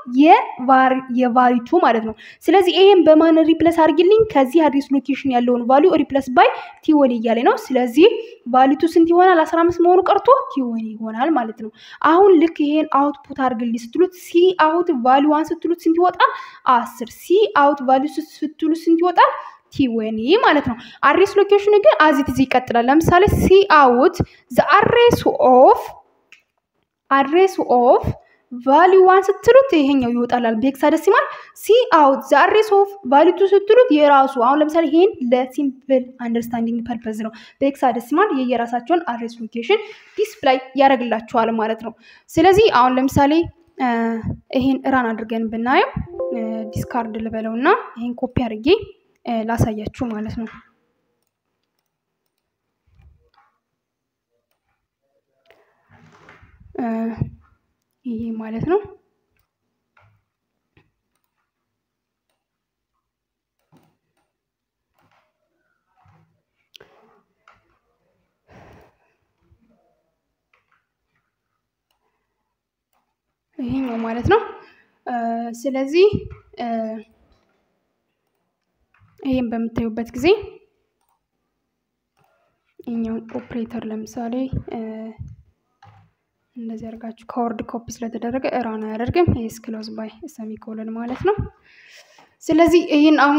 የቫሪ ቱ ማለት ነው። ስለዚህ ይሄን በማን ሪፕለስ አድርግልኝ? ከዚህ አድሬስ ሎኬሽን ያለውን ቫሉ ሪፕለስ ባይ ቲዮኒ እያለ ነው። ስለዚህ ቫሊቱ ስንት ይሆናል? አስራ አምስት መሆኑ ቀርቶ ቲዮኒ ይሆናል ማለት ነው። አሁን ልክ ይሄን አውትፑት አድርግልኝ ስትሉት ሲ አውት ቫሉ ዋን ስትሉት ስንት ይወጣል? አስር ሲ አውት ቫሉ ስትሉት ስንት ይወጣል? ቲዌኒ ማለት ነው። አድሬስ ሎኬሽኑ ግን አዚት እዚህ ይቀጥላል። ለምሳሌ ሲ አውት ዘ አድሬስ ኦፍ አድሬስ ኦፍ ቫሊዩ ዋን ስትሉት ይሄኛው ይወጣላል በሄክሳደሲማል። ሲ አውት ዘ አድሬስ ኦፍ ቫሊዩ ቱ ስትሉት የራሱ አሁን ለምሳሌ ይሄን ለሲምፕል አንደርስታንዲንግ ፐርፐዝ ነው። በሄክሳደሲማል የየራሳቸውን አድሬስ ሎኬሽን ዲስፕላይ ያደርግላችኋል ማለት ነው። ስለዚህ አሁን ለምሳሌ ይሄን ራን አድርገን ብናየው ዲስካርድ ልበለው እና ይሄን ኮፒ አድርጌ ላሳያችሁ ማለት ነው። ይሄ ማለት ነው። ይሄኛው ማለት ነው። ስለዚህ ይሄን በምታዩበት ጊዜ ይሄኛውን ኦፕሬተር ለምሳሌ እንደዚህ አድርጋችሁ ከወርድ ኮፒ ስለተደረገ እራን አያደርግም። ይህ ክሎዝ ባይ ሰሚኮለን ማለት ነው። ስለዚህ ይህን አሁን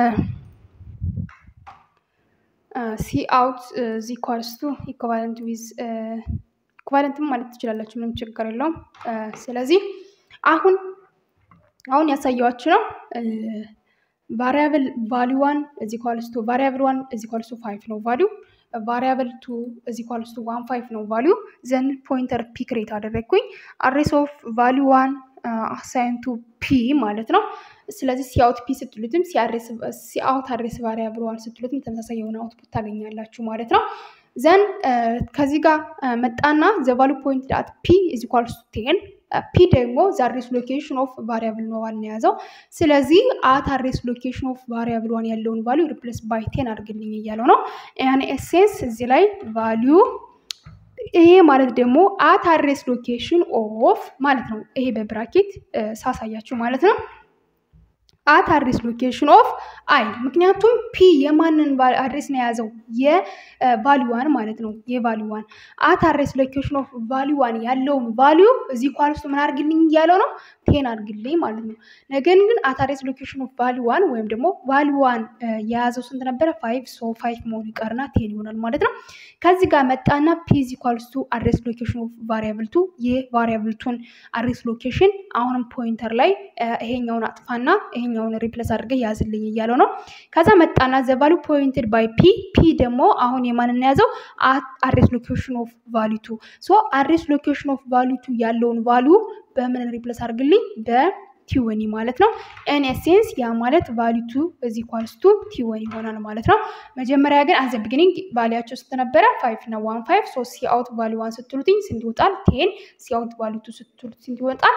ሲ አውት ዚ ኳልስቱ ኢኳቫለንት ዊዝ ኢኳቫለንትም ማለት ትችላላችሁ፣ ምንም ችግር የለውም። ስለዚህ አሁን አሁን ያሳየዋችሁ ነው ቫሪያብል ቫሊዩ ዋን እዚ ኳልስቱ ቫሪያብል ዋን እዚ ኳልስቱ ፋይቭ ነው ቫሊዩ ቫሪያብል ቱ እዚ ኳልስ ቱ ዋን ፋይቭ ነው ቫሊዩ ዘን ፖይንተር ፒ ክሬት አደረግኩኝ አድሬስ ኦፍ ቫሊዩ ዋን አሳይን ቱ ፒ ማለት ነው። ስለዚህ ሲአውት ፒ ስትሉትም ሲአውት አድሬስ ቫሪያብል ዋን ስትሉትም ተመሳሳይ የሆነ አውትፑት ታገኛላችሁ ማለት ነው። ዘን ከዚህ ጋር መጣና ዘ ቫሉ ፖይንት ዳት ፒ እዚ ኳልስ ቱ ቴን ፒ ደግሞ ዘ አድሬስ ሎኬሽን ኦፍ ቫሪያብል ነው ዋን የያዘው። ስለዚህ አት አድሬስ ሎኬሽን ኦፍ ቫሪያብል ዋን ያለውን ቫሊዩ ሪፕሌስ ባይ ቴን አድርግልኝ እያለው ነው። ያን ኤሴንስ እዚህ ላይ ቫሊዩ ይሄ ማለት ደግሞ አት አድሬስ ሎኬሽን ኦፍ ማለት ነው። ይሄ በብራኬት ሳሳያችሁ ማለት ነው። አት አድሬስ ሎኬሽን ኦፍ አይ ምክንያቱም ፒ የማንን አድሬስ ነው የያዘው የቫሊዋን ማለት ነው። የቫሊዋን አት አድሬስ ሎኬሽን ኦፍ ቫሊዋን ያለውን ቫሊዩ እዚህ ኳልስቱ ምን አድርግልኝ እያለው ነው ቴን አድርግልኝ ማለት ነው። ነገር ግን አት አድሬስ ሎኬሽን ኦፍ ቫሊዋን ወይም ደግሞ ቫሊዋን የያዘው ስንት ነበረ? ፋይቭ ሶ ፋይቭ መሆኑ ይቀርና ቴን ይሆናል ማለት ነው። ከዚህ ጋር መጣና ፒ ኢዝ ኢኳልስ ቱ አድሬስ ሎኬሽን ኦፍ ቫሪያብል ቱ የቫሪያብል ቱን አድሬስ ሎኬሽን አሁንም ፖይንተር ላይ ይሄኛውን አጥፋና ይሄኛውን ሪፕለስ አድርገህ ያዝልኝ እያለው ነው። ከዛ መጣና ዘ ቫሉ ፖይንትድ ባይ ፒ ፒ ደግሞ አሁን የማንን የያዘው አድሬስ ሎኬሽን ኦፍ ቫሊቱ ሶ አድሬስ ሎኬሽን ኦፍ ቫሊቱ ያለውን ቫሉ በምን ሪፕለስ አድርግልኝ በቲወኒ ማለት ነው። ኤን ኤሴንስ ያ ማለት ቫሊቱ እዚ ኳልስቱ ቲወኒ ይሆናል ማለት ነው። መጀመሪያ ግን አዘ ቢግኒንግ ቫሊያቸው ስንት ነበረ? ፋይቭ እና ዋን ፋይቭ ሶ ሲ አውት ቫሊ ዋን ስትሉትኝ ስንት ይወጣል? ቴን ሲ አውት ቫሊቱ ስትሉት ስንት ይወጣል?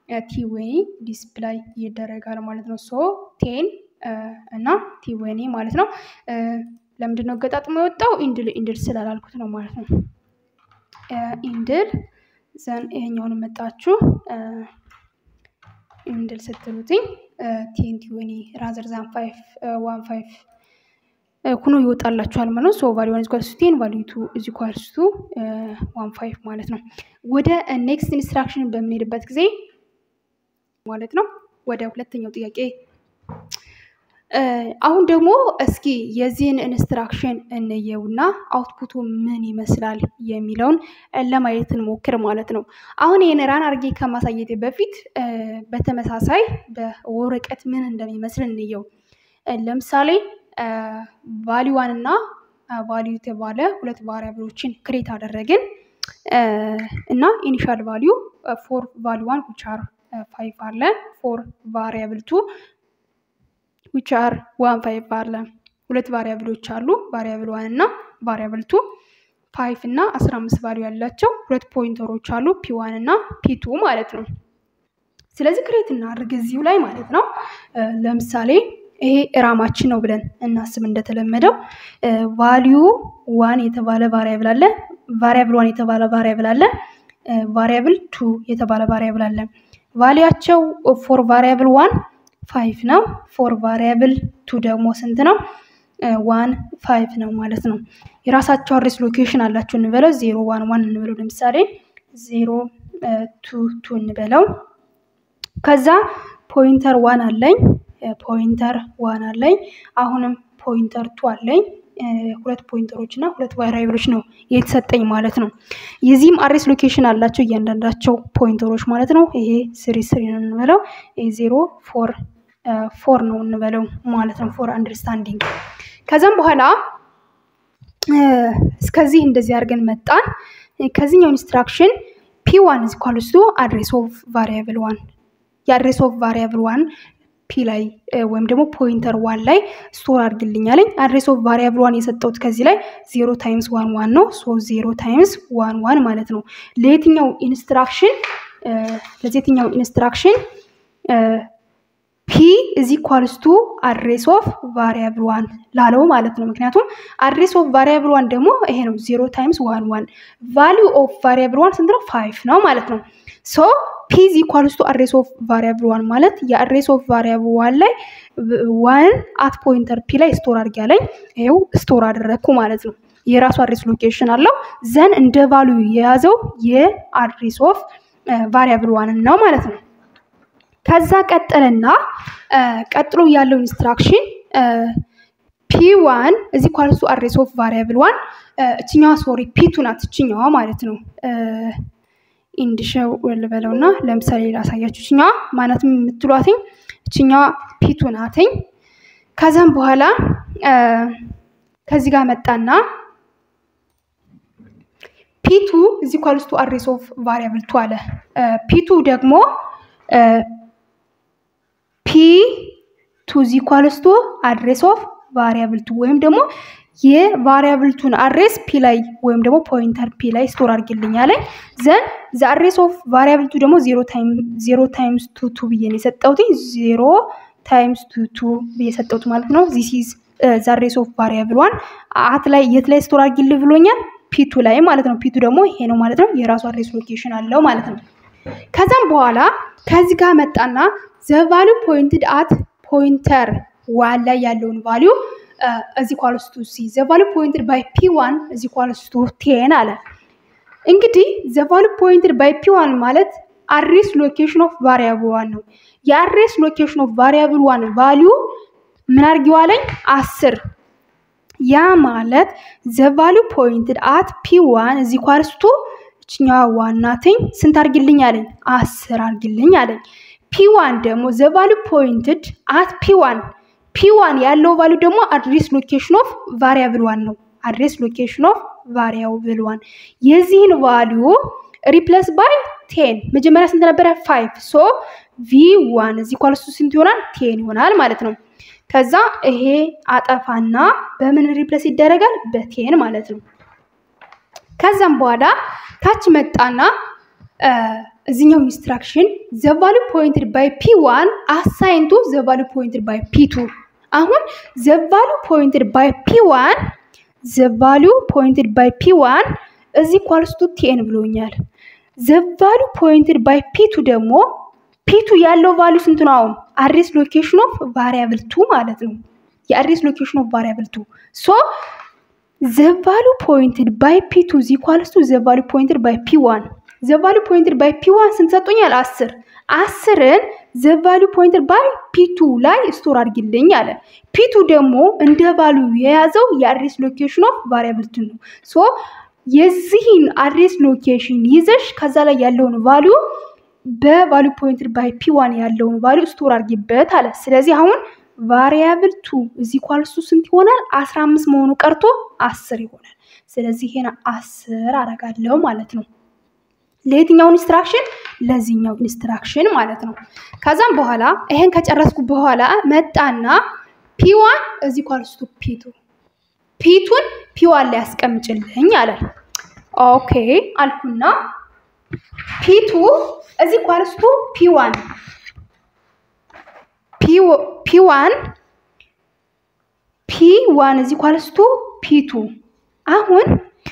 ቲዌኒ ዲስፕላይ ይደረጋል ማለት ነው። ሶ ቴን እና ቲዌኒ ማለት ነው። ለምንድን ነው ገጣጥሞ የወጣው? ኢንድል ኢንድል ስላላልኩት ነው ማለት ነው። ኢንድል ዘን ይሄኛውን መጣችሁ ኢንድል ስትሉትኝ ቴን ቲዌኒ ራዘር ዛን ፋይቭ ዋን ፋይቭ ኩኖ ይወጣላችኋል ማለት ነው። ሶ ቫሊ ዋን ኢኳልስ ቱ ቴን ቫሊ ቱ ኢዝ ኢኳልስ ቱ ዋን ፋይቭ ማለት ነው። ወደ ኔክስት ኢንስትራክሽን በምንሄድበት ጊዜ ማለት ነው ወደ ሁለተኛው ጥያቄ አሁን ደግሞ እስኪ የዚህን ኢንስትራክሽን እንየውና አውትፑቱ ምን ይመስላል የሚለውን ለማየት እንሞክር ማለት ነው። አሁን ይህን ራን አድርጌ ከማሳየቴ በፊት በተመሳሳይ በወረቀት ምን እንደሚመስል እንየው። ለምሳሌ ቫሊዋን እና ቫሊዩ የተባለ ሁለት ቫሪያብሎችን ክሬት አደረግን እና ኢኒሻል ቫሊዩ ፎር ቫሊዋን ዊች አር ፋይቭ አለ ፎር ቫሪያብል ቱ ዊች አር ዋን ፋይቭ አለ። ሁለት ቫሪያብሎች አሉ ቫሪያብል ዋን እና ቫሪያብል ቱ ፋይቭ እና አስራ አምስት ቫሊዩ ያላቸው ሁለት ፖይንተሮች አሉ ፒ ዋን እና ፒ ቱ ማለት ነው። ስለዚህ ክሬት እናድርግ እዚሁ ላይ ማለት ነው። ለምሳሌ ይሄ ራማችን ነው ብለን እናስብ። እንደተለመደው ቫሊዩ ዋን የተባለ ቫሪያብል አለ፣ ቫሪያብል ዋን የተባለ ቫሪያብል አለ፣ ቫሪያብል ቱ የተባለ ቫሪያብል አለ። ቫሊያቸው ፎር ቫሪያብል ዋን ፋይቭ ነው። ፎር ቫሪያብል ቱ ደግሞ ስንት ነው? ዋን ፋይቭ ነው ማለት ነው። የራሳቸው አድሬስ ሎኬሽን አላቸው እንበለው ዜሮ ዋን ዋን እንበለው ለምሳሌ ዜሮ ቱ ቱ እንበለው። ከዛ ፖይንተር ዋን አለኝ ፖይንተር ዋን አለኝ። አሁንም ፖይንተር ቱ አለኝ። ሁለት ፖይንተሮች እና ሁለት ቫሪያብሎች ነው የተሰጠኝ ማለት ነው። የዚህም አድሬስ ሎኬሽን አላቸው እያንዳንዳቸው ፖይንተሮች ማለት ነው። ይሄ ስሪ ስሪ ነው እንበለው። ይሄ ዜሮ ፎር ፎር ነው እንበለው ማለት ነው። ፎር አንደርስታንዲንግ ከዛም በኋላ እስከዚህ እንደዚህ አድርገን መጣን። ከዚህኛው ኢንስትራክሽን ፒ ዋን ኢዝ ኢኳልስ ቱ አድሬስ ኦፍ ቫሪያብል ዋን የአድሬስ ኦፍ ቫሪያብል ዋን ፒ ላይ ወይም ደግሞ ፖይንተር ዋን ላይ ስቶር አድርግልኝ አለኝ። አድሬስ ኦፍ ቫሪያብል ዋን የሰጠሁት ከዚህ ላይ ዜሮ ታይምስ ዋን ዋን ነው። ሶ ዜሮ ታይምስ ዋን ዋን ማለት ነው። ለየትኛው ኢንስትራክሽን ለየትኛው ኢንስትራክሽን ፒ እዚ ኢኳልስ ቱ አድሬስ ኦፍ ቫሪያብል ዋን ላለው ማለት ነው። ምክንያቱም አድሬስ ኦፍ ቫሪያብል ዋን ደግሞ ይሄ ነው ዜሮ ታይምስ ዋን ዋን ቫሊዩ ኦፍ ቫሪያብል ዋን ስንት ነው? ፋይቭ ነው ማለት ነው። ሶ ፒ ኢዝ ኢኳልስ ቱ አድሬስ ኦፍ ቫሪያብል ዋን ማለት የአድሬስ ኦፍ ቫሪያብል ዋን ላይ ዋን አት ፖይንተር ፒ ላይ ስቶር አድርጊ ያለኝ ይኸው ስቶር አደረግኩ ማለት ነው። የራሱ አድሬስ ሎኬሽን አለው። ዘን እንደ ቫሊዩ የያዘው የአድሬስ ኦፍ ቫሪያብል ዋንን ነው ማለት ነው። ከዛ ቀጠለና ቀጥሎ ያለው ኢንስትራክሽን ፒ ዋን እዚ ኳልሱ አድሬስ ኦፍ ቫሪያብል ዋን እችኛዋ ሶሪ ፒቱ ናት እችኛዋ ማለት ነው። ኢንድሸው ልበለውና ለምሳሌ ላሳያችሁ። እችኛዋ ማናት የምትሏትኝ እችኛዋ ፒቱ ናትኝ። ከዛም በኋላ ከዚህ ጋር መጣና ፒቱ እዚ ኳልስቱ አድሬስ ኦፍ ቫሪያብል ቱ አለ። ፒቱ ደግሞ ፒ ቱ ዚ ኢኳልስ ቱ አድሬስ ኦፍ ቫሪያብል ቱ ወይም ደግሞ የቫሪያብልቱን አድሬስ ፒ ላይ ወይም ደግሞ ፖይንተር ፒ ላይ ስቶር አድርግልኝ አለኝ። ዘን ዘ አድሬስ ኦፍ ቫሪያብል ቱ ደግሞ ዜሮ ታይምስ ቱ ቱ ብዬ ነው የሰጠሁት። ዜሮ ታይምስ ቱ ቱ ብዬ የሰጠሁት ማለት ነው። ዚስ ኢዝ ዘ አድሬስ ኦፍ ቫሪያብል ዋን አት ላይ የት ላይ ስቶር አድርጊልኝ ብሎኛል? ፒቱ ላይ ማለት ነው። ፒቱ ደግሞ ይሄ ነው ማለት ነው። የራሱ አድሬስ ሎኬሽን አለው ማለት ነው። ከዛም በኋላ ከዚህ ጋር መጣና ዘ ቫሊዩ ፖይንትድ አት ፖይንተር ዋን ላይ ያለውን ቫሊዩ እዚ ኳልስ ቱ ሲ ዘ ቫሊዩ ፖይንትድ ባይ ፒ ዋን እዚ ኳልስ ቱ ቴን አለ። እንግዲህ ዘ ቫሊዩ ፖይንትድ ባይ ፒ ዋን ማለት አድሬስ ሎኬሽን ኦፍ ቫሪያብል ዋን ነው። የአድሬስ ሎኬሽን ኦፍ ቫሪያብል ዋን ቫሊዩ ምን አድርጊው አለኝ? አስር ያ ማለት ዘ ቫሊዩ ፖይንትድ አት ፒ ዋን እዚ ኳልስ ቱ እችኛዋ ዋናትኝ ስንት አድርጊልኝ አለኝ? አስር አድርጊልኝ አለኝ። ፒ ዋን ደግሞ ዘ ቫሊዩ ፖይንትድ አት ፒ ዋን ፒ ዋን ያለው ቫሊዩ ደግሞ አድሬስ ሎኬሽን ኦፍ ቫሪያብል ዋን ነው። አድሬስ ሎኬሽን ኦፍ ቫሪያብል ዋን የዚህን ቫሊዩ ሪፕለስ ባይ ቴን መጀመሪያ ስንት ነበረ? ፋይቭ ሶ ቪ ዋን እዚህ ኳልሱ ስንት ይሆናል? ቴን ይሆናል ማለት ነው። ከዛ ይሄ አጠፋና በምን ሪፕለስ ይደረጋል? በቴን ማለት ነው። ከዛም በኋላ ታች መጣና እዚኛው ኢንስትራክሽን ዘ ቫሉ ፖይንትድ ባይ ፒ ዋን አሳይን ቱ ዘ ቫሉ ፖይንትድ ባይ ፒ ቱ አሁን ዘ ቫሉ ፖይንትድ ባይ ፒ ዋን ዘ ቫሉ ፖይንትድ ባይ ፒ ዋን እዚህ ኳልስቱ ቴን ብሎኛል። ዘ ቫሉ ፖይንትድ ባይ ፒ ቱ ደግሞ ፒቱ ያለው ቫሉ ስንት ነው? አሁን አድሬስ ሎኬሽን ኦፍ ቫሪያብል ቱ ማለት ነው። የአድሬስ ሎኬሽን ኦፍ ቫሪያብል ቱ ሶ ዘ ቫሉ ፖይንትድ ባይ ፒ ቱ ዚ ኳልስ ቱ ዘ ቫሉ ፖይንትድ ባይ ፒ ዋን ዘ ቫሉ ፖይንትድ ባይ ፒ ዋን ስንት ሰጡኛል? አስር አስርን ዘ ቫሉ ፖይንትድ ባይ ፒ ቱ ላይ ስቶር አድርጊልኝ አለ። ፒ ቱ ደግሞ እንደ ቫሉ የያዘው የአድሬስ ሎኬሽን ኦፍ ቫሪያብል ቱ ነው። ሶ የዚህን አድሬስ ሎኬሽን ይዘሽ ከዛ ላይ ያለውን ቫሉ በቫሉ ፖይንትድ ባይ ፒ ዋን ያለውን ቫሉ ስቶር አድርጊበት አለ። ስለዚህ አሁን ቫሪያብል ቱ እዚህ ኳልሱ ስንት ይሆናል? አስራ አምስት መሆኑ ቀርቶ አስር ይሆናል። ስለዚህ ይሄን አስር አረጋለሁ ማለት ነው። ለየትኛው ኢንስትራክሽን? ለዚህኛው ኢንስትራክሽን ማለት ነው። ከዛም በኋላ ይሄን ከጨረስኩ በኋላ መጣና ፒ ዋን እዚህ ኳልስቱ ፒቱ ፒቱን ፒ ዋን ላይ ያስቀምጭልኝ አለ። ኦኬ አልኩና ፒቱ እዚህ ኳልስቱ ፒ ዋን ፒ ዋን ፒ ዋን እዚህ ኳልስቱ ፒ ቱ አሁን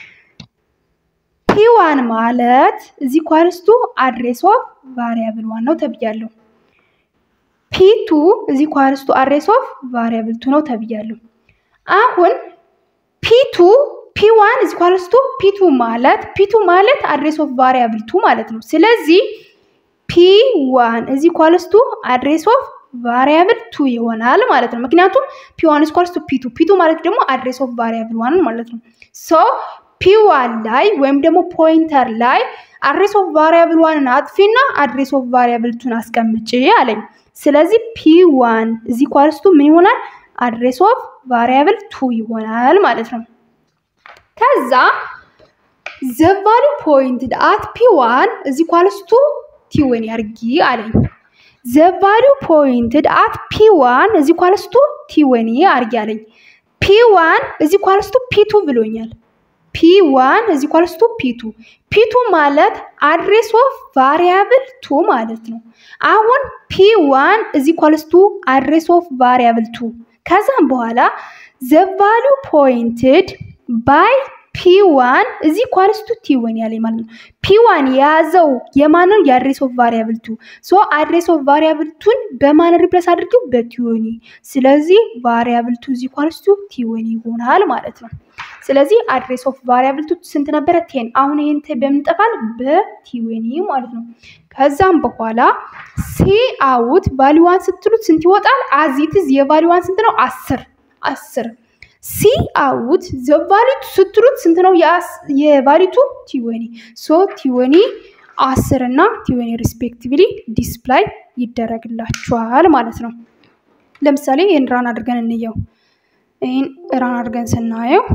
ፒ ዋን ማለት እዚህ ኳልስቱ አድሬስ ኦፍ ቫሪያብል ዋን ነው ተብያለሁ። ፒ ቱ እዚህ ኳልስቱ አድሬስ ኦፍ ቫሪያብል ቱ ነው ተብያለሁ። አሁን ፒ ቱ ፒ ዋን እዚህ ኳልስቱ ፒ ቱ ማለት ፒ ቱ ማለት አድሬስ ኦፍ ቫሪያብል ቱ ማለት ነው። ስለዚህ ፒ ዋን እዚህ ኳልስቱ አድሬስ ኦፍ ቫሪያብል ቱ ይሆናል ማለት ነው። ምክንያቱም ፒ ዋን ስኳርስ ቱ ፒ ቱ ፒ ቱ ማለት ደግሞ አድሬስ ኦፍ ቫሪያብል ዋን ማለት ነው። ሶ ፒ ዋን ላይ ወይም ደግሞ ፖይንተር ላይ አድሬስ ኦፍ ቫሪያብል ዋንን አጥፊና አድሬስ ኦፍ ቫሪያብል ቱን አስቀምጪ አለኝ። ስለዚህ ፒ ዋን እዚህ ኳልስቱ ምን ይሆናል? አድሬስ ኦፍ ቫሪያብል ቱ ይሆናል ማለት ነው። ከዛ ዘ ቫሉ ፖይንትድ አት ፒ ዋን እዚህ ኳልስቱ ቲወን ያርጊ አለኝ። ዘ ቫሉ ፖይንትድ አት ፒ ዋን እዚህ ኳልስቱ ቲወኒ አርጊ አለኝ። ፒ ዋን እዚህ ኳልስቱ ፒ ቱ ብሎኛል። ፒ ዋን እዚህ ኳልስቱ ፒ ቱ ፒ ቱ ማለት አድሬስ ኦፍ ቫሪያብል ቱ ማለት ነው። አሁን ፒ ዋን እዚህ ኳልስቱ አድሬስ ኦፍ ቫሪያብል ቱ ከዛም በኋላ ዘ ቫሉ ፖይንትድ ባይ ፒ ዋን እዚህ ኳልስቱ ቲ ወን ያለኝ ማለት ነው። ፒ ዋን የያዘው የማንን የአድሬስ ኦፍ ቫሪያብል ቱ ሶ አድሬስ ኦፍ ቫሪያብል ቱን በማን ሪፕለስ አድርገው በቲወኒ ስለዚህ ቫሪያብል ቱ እዚህ ኳልስቱ ቲወኒ ይሆናል ማለት ነው። ስለዚህ አድሬስ ኦፍ ቫሪያብል ቱ ስንት ነበረ? ቴን። አሁን ይህን በምን ይጠፋል? በቲወኒ ማለት ነው። ከዛም በኋላ ሲ አውት ቫሊዋን ስትሉት ስንት ይወጣል? አዚትዝ የቫሊዋን ስንት ነው? አስር አስር ሲ አውት ዘቫሊቱ ስትሉት ስንት ነው? የቫሊቱ ቲወኒ ሶ ቲወኒ አስር እና ቲወኒ ሪስፔክቲቭሊ ዲስፕላይ ይደረግላችኋል ማለት ነው። ለምሳሌ ይህን ራን አድርገን እንየው። ይህን ራን አድርገን ስናየው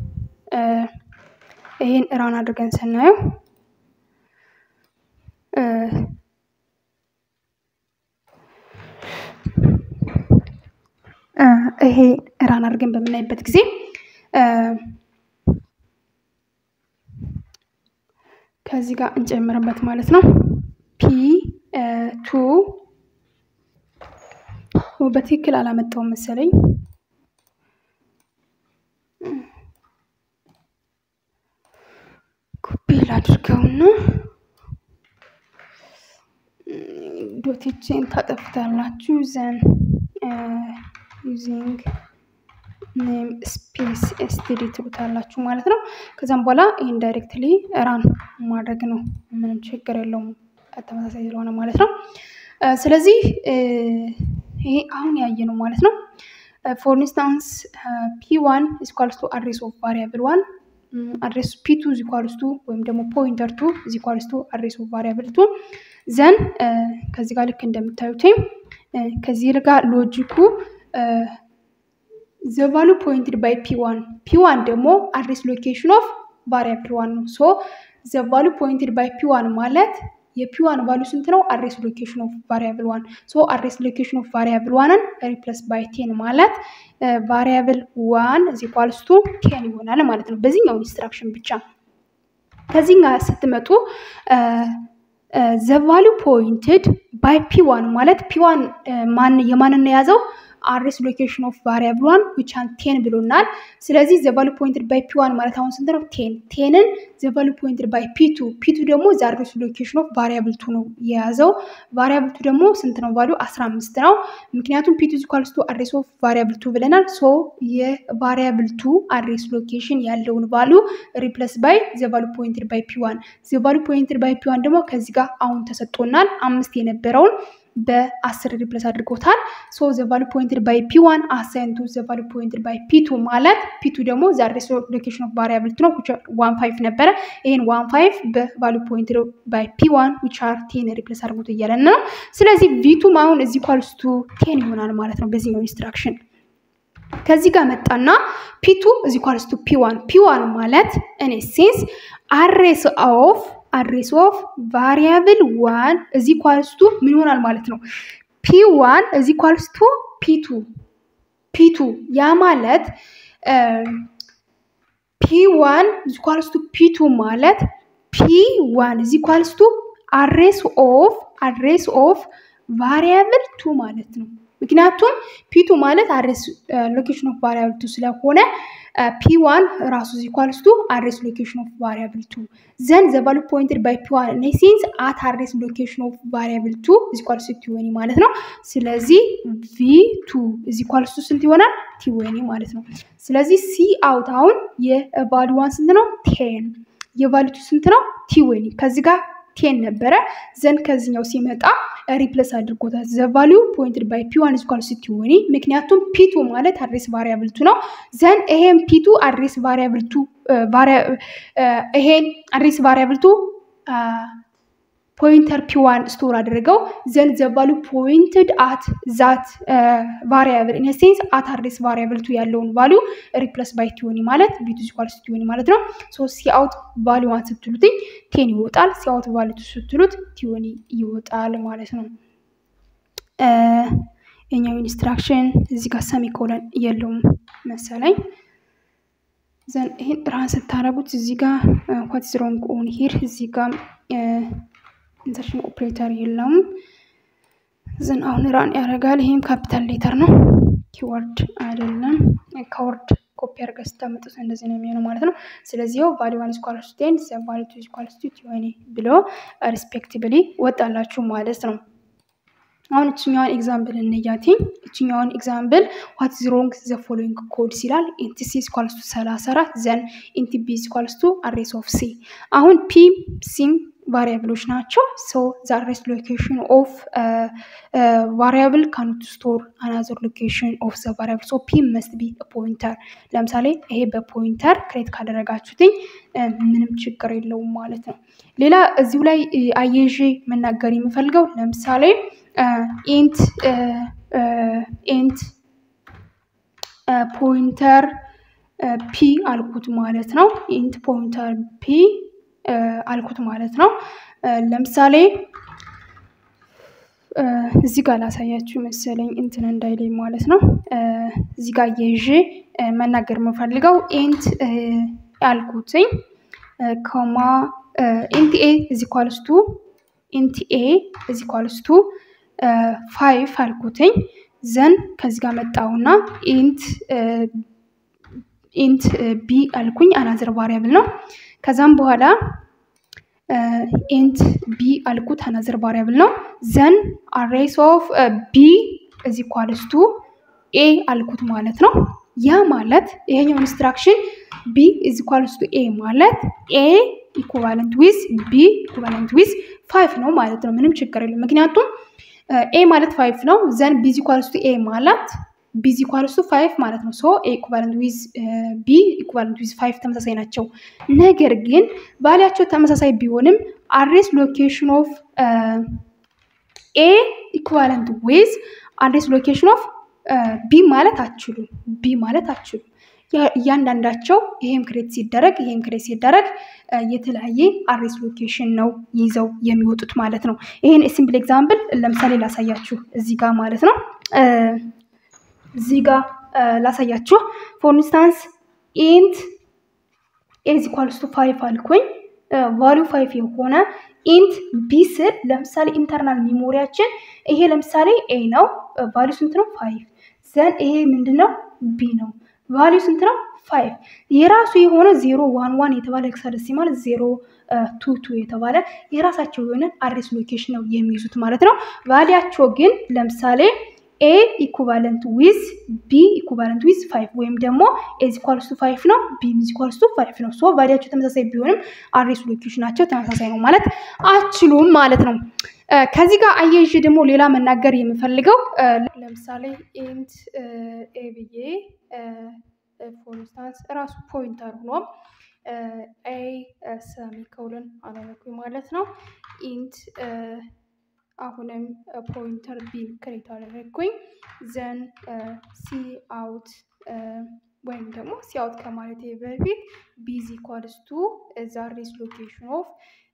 ይህን ራን አድርገን ስናየው ይሄ ራን አድርገን በምናይበት ጊዜ ከዚህ ጋር እንጨምርበት ማለት ነው። ፒ ቱ በትክክል አላመጣውም መሰለኝ። ኮፒ ላድርገውና ዶቴችን ታጠፍታላችሁ ዘን ዩዚንግ ኔም ስፔስ ኤስቲዲ ትሉታላችሁ ማለት ነው። ከዛም በኋላ ይህን ዳይሬክትሊ ራን ማድረግ ነው። ምንም ችግር የለውም ተመሳሳይ ስለሆነ ማለት ነው። ስለዚህ ይሄ አሁን ያየ ነው ማለት ነው። ፎር ኢንስታንስ ፒ ዋን ኢስኳልስ ቱ አድሬስ ኦፍ ቫሪያብል ዋን አድሬስ ፒ ቱ ኢኳልስ ቱ ወይም ደግሞ ፖይንተር ቱ ኢኳልስ ቱ አድሬስ ኦፍ ቫሪያብል ቱ ዘን ከዚህ ጋር ልክ እንደምታዩት ከዚህ ጋር ሎጂኩ ዘ ቫሉ ፖይንትድ ባይ ፒ ዋን ፒ ዋን ደግሞ አድሬስ ሎኬሽን ኦፍ ቫሪያብል ዋን ነው። ሶ ዘ ቫሉ ፖይንትድ ባይ ፒ ዋን ማለት የፒ ዋን ቫሉ ስንት ነው? አድሬስ ሎኬሽን ኦፍ ቫሪያብል ዋን ሶ አድሬስ ሎኬሽን ኦፍ ቫሪያብል ዋንን ሪፕለስ ባይ ቴን ማለት ቫሪያብል ዋን እዚ ኳልስ ቱ ቴን ይሆናል ማለት ነው። በዚህኛው ኢንስትራክሽን ብቻ ከዚህ ጋር ስትመጡ ዘ ቫሉ ፖይንትድ ባይ ፒ ዋን ማለት ፒ ዋን የማንን የያዘው አድሬስ ሎኬሽን ኦፍ ቫሪያብል ዋን ዊች አን ቴን ብሎናል። ስለዚህ ዘ ቫሉ ፖይንትድ ባይ ፒ ዋን ማለት አሁን ስንት ነው? ቴን ቴንን ዘ ቫሉ ፖይንትድ ባይ ፒ ቱ ፒ ቱ ደግሞ ዘ አድሬስ ሎኬሽን ኦፍ ቫሪያብል ቱ ነው የያዘው። ቫሪያብል ቱ ደግሞ ስንት ነው? ቫሉ አስራ አምስት ነው። ምክንያቱም ፒ ቱ ኢኳልስ ቱ አድሬስ ኦፍ ቫሪያብል ቱ ብለናል። ሶ የቫሪያብል ቱ አድሬስ ሎኬሽን ያለውን ቫሉ ሪፕለስ ባይ ዘ ቫሉ ፖይንትድ ባይ ፒ ዋን ዘ ቫሉ ፖይንትድ ባይ ፒ ዋን ደግሞ ከዚህ ጋር አሁን ተሰጥቶናል አምስት የነበረውን በአስር ሪፕለስ አድርጎታል። ሶ ዘ ቫሉ ፖይንትድ ባይ ፒ ዋን አሳይንቱ ዘ ቫሉ ፖይንትድ ባይ ፒ ቱ ማለት ፒ ቱ ደግሞ ዘ አድሬስ ሎኬሽን ኦፍ ቫሪያብል ነው ዋን ፋይቭ ነበረ። ይህን ዋን ፋይቭ በቫሉ ፖይንትድ ባይ ፒ ዋን ዊች አር ቴን ሪፕለስ አድርጎት እያለን ነው። ስለዚህ ቪቱም አሁን እዚህ ኳልስቱ ቴን ይሆናል ማለት ነው በዚህኛው ኢንስትራክሽን ከዚህ ጋር መጣና ፒቱ እዚ ኳልስቱ ፒ ዋን ፒ ዋን ማለት እኔ ሴንስ አሬስ ኦፍ አድሬስ ኦፍ ቫሪያብል ዋን እዚ ኳልስቱ ምን ይሆናል ማለት ነው። ፒ ዋን እዚ ኳልስቱ ፒ ቱ ፒ ቱ ያ ማለት ፒ ዋን እዚ ኳልስቱ ፒ ቱ ማለት ፒ ዋን እዚ ኳልስቱ አድሬስ ኦፍ አድሬስ ኦፍ ቫሪያብል ቱ ማለት ነው። ምክንያቱም ፒቱ ማለት አድሬስ ሎኬሽን ኦፍ ቫሪያብል ቱ ስለሆነ ፒ ዋን ራሱ ዚ ኢኳልስ ቱ አድሬስ ሎኬሽን ኦፍ ቫሪያብል ቱ ዘን ዘ ቫሉ ፖይንትድ ባይ ፒ ዋን ኢን ሴንስ አት አድሬስ ሎኬሽን ኦፍ ቫሪያብል ቱ ዚ ኢኳልስ ቱ ቲወኒ ማለት ነው። ስለዚህ ቪ ቱ ዚ ኢኳልስ ቱ ስንት ይሆናል? ቲወኒ ማለት ነው። ስለዚህ ሲ አውት አሁን የቫሉ ዋን ስንት ነው? ቴን የቫሉ ቱ ስንት ነው? ቲወኒ ከዚህ ጋር ቴን ነበረ ዘን ከዚኛው ሲመጣ ሪፕለስ አድርጎታል። ዘ ቫሊዩ ፖይንትድ ባይ ፒ ዋን ኢኳልስ ቱ ቲወኒ ምክንያቱም ፒቱ ማለት አድሬስ ቫሪያብል ቱ ነው። ዘን ይሄን ፒቱ አድሬስ ቫሪያብል ቱ ይሄን አድሬስ ቫሪያብል ቱ ፖይንተር ፒ ዋን ስቶር አድርገው ዘን ዘ ቫሉ ፖይንትድ አት ዛት ቫሪያብል ኢን ሴንስ አት አድሬስ ቫሪያብል ቱ ያለውን ቫሉ ሪፕለስ ባይ ቲዮኒ ማለት ቢቱ ኢኳልስ ቲዮኒ ማለት ነው። ሶ ሲአውት ቫሉ ዋን ስትሉትኝ ቴን ይወጣል። ሲአውት ቫሉ ቱ ስትሉት ቲዮኒ ይወጣል ማለት ነው። የኛው ኢንስትራክሽን እዚህ ጋር ሰሚኮለን የለውም መሰለኝ። ዘን ይህን ራን ስታረጉት እዚህ ጋር ዋት ኢዝ ሮንግ ኦን ሂር እዚህ ጋር ኢንሰርሽን ኦፕሬተር የለውም። ዘን አሁን ራን ያደርጋል። ይህም ካፒታል ሌተር ነው፣ ኪወርድ አይደለም። ከወርድ ኮፒ አድርገህ ስታመጡት እንደዚህ ነው የሚሆነው ማለት ነው። ስለዚህ ው ቫሊ ዋን ስኳልስ ቴን ቫሊ ቱ ስኳልስ ቱ ቲዮኒ ብሎ ሪስፔክቲቭሊ ወጣላችሁ ማለት ነው። አሁን እችኛዋን ኤግዛምፕል እንያትኝ። እችኛዋን ኤግዛምፕል ዋት ኢዝ ሮንግ ዘ ፎሎዊንግ ኮድ ሲላል ኢንቲ ሲ ስኳልስ ቱ ሰላሳ አራት ዘን ኢንቲ ቢ ስኳልስ ቱ አድሬስ ኦፍ ሲ አሁን ፒ ሲም ቫሪያብሎች ናቸው። ሶ ዘ አድሬስ ሎኬሽን ኦፍ ቫሪያብል ካኖት ስቶር አናዘር ሎኬሽን ኦፍ ዘ ቫሪያብል ሶ ፒ መስት ቢ ፖይንተር። ለምሳሌ ይሄ በፖይንተር ክሬት ካደረጋችሁትኝ ምንም ችግር የለውም ማለት ነው። ሌላ እዚሁ ላይ አየዤ መናገር የምፈልገው ለምሳሌ ኢንት ኢንት ፖይንተር ፒ አልኩት ማለት ነው። ኢንት ፖይንተር ፒ አልኩት ማለት ነው። ለምሳሌ እዚህ ጋር ላሳያችሁ መሰለኝ እንትን እንዳይለኝ ማለት ነው። እዚህ ጋር የይዤ መናገር የምፈልገው ኢንት ያልኩትኝ ኮማ ኢንት ኤ እዚ ኳልስቱ ኢንት ኤ እዚ ኳልስቱ ፋይቭ አልኩትኝ ዘን ከዚህ ጋር መጣውና ኢንት ኢንት ቢ አልኩኝ አናዘር ቫሪያብል ነው። ከዛም በኋላ ኢንት ቢ አልኩት አናዘር ቫሪያብል ነው። ዘን አሬስ ኦፍ ቢ እዚ ኳልስቱ ኤ አልኩት ማለት ነው። ያ ማለት ይሄኛው ኢንስትራክሽን ቢ እዚ ኳልስቱ ኤ ማለት ኤ ኢኩቫለንት ዊዝ ቢ ኢኩቫለንት ዊዝ ፋይቭ ነው ማለት ነው። ምንም ችግር የለም። ምክንያቱም ኤ ማለት ፋይቭ ነው። ዘን ቢ እዚ ኳልስቱ ኤ ማለት ቢ እዚ ኳልስቱ ፋይቭ ማለት ነው። ሶ ኤ ኢኩቫለንት ዊዝ ቢ ኢኩቫለንት ዊዝ ፋይቭ ተመሳሳይ ናቸው። ነገር ግን ቫሊያቸው ተመሳሳይ ቢሆንም አድሬስ ሎኬሽን ኦፍ ኤ ኢኩቫለንት ዊዝ አድሬስ ሎኬሽን ኦፍ ቢ ማለት አችሉም። ቢ ማለት አችሉም። እያንዳንዳቸው ይሄም ክሬት ሲደረግ ይሄም ክሬት ሲደረግ የተለያየ አድሬስ ሎኬሽን ነው ይዘው የሚወጡት ማለት ነው። ይሄን ሲምፕል ኤግዛምፕል ለምሳሌ ላሳያችሁ እዚህ ጋር ማለት ነው። እዚህ ጋር ላሳያችሁ ፎር ኢንስታንስ ኢንት ኤዝ ኢኳልስ ቱ ፋይቭ አልኩኝ ቫሊዩ ፋይቭ የሆነ ኢንት ቢ ስል ለምሳሌ ኢንተርናል ሚሞሪያችን ይሄ ለምሳሌ ኤ ነው፣ ቫሊዩ ስንት ነው? ፋይቭ ዘን ይሄ ምንድን ነው? ቢ ነው፣ ቫሊዩ ስንት ነው? ፋይቭ የራሱ የሆነ ዜሮ ዋን ዋን የተባለ ሄክሳደሲማል ዜሮ ቱ ቱ የተባለ የራሳቸው የሆነ አድሬስ ሎኬሽን ነው የሚይዙት ማለት ነው። ቫሊያቸው ግን ለምሳሌ ኤ ኢኩቫለንት ዊዝ ቢ ኢኩቫለንት ዊዝ ፋይቭ ወይም ደግሞ ኤዝ ኢኳልስ ቱ ፋይቭ ነው ቢ ኢዝ ኢኳልስ ቱ ፋይቭ ነው። ሶ ቫሊያቸው ተመሳሳይ ቢሆንም አድሬስ ሎኬሽናቸው ተመሳሳይ ነው ማለት አችሉም ማለት ነው። ከዚህ ጋር አያይዤ ደግሞ ሌላ መናገር የምፈልገው ለምሳሌ ኢንት ኤ ብዬ ፎር ኢንስታንስ ራሱ ፖይንተር ሆኖ ኤ ሰሚኮሎን አላረኩኝ ማለት ነው። ኢንት አሁንም ፖይንተር ቢን ክሬት አደረግኩኝ ዘን ሲ አውት ወይም ደግሞ ሲ አውት ከማለት በፊት ቢዚ ኢኳልስ ቱ ዛሬስ ሎኬሽን ኦፍ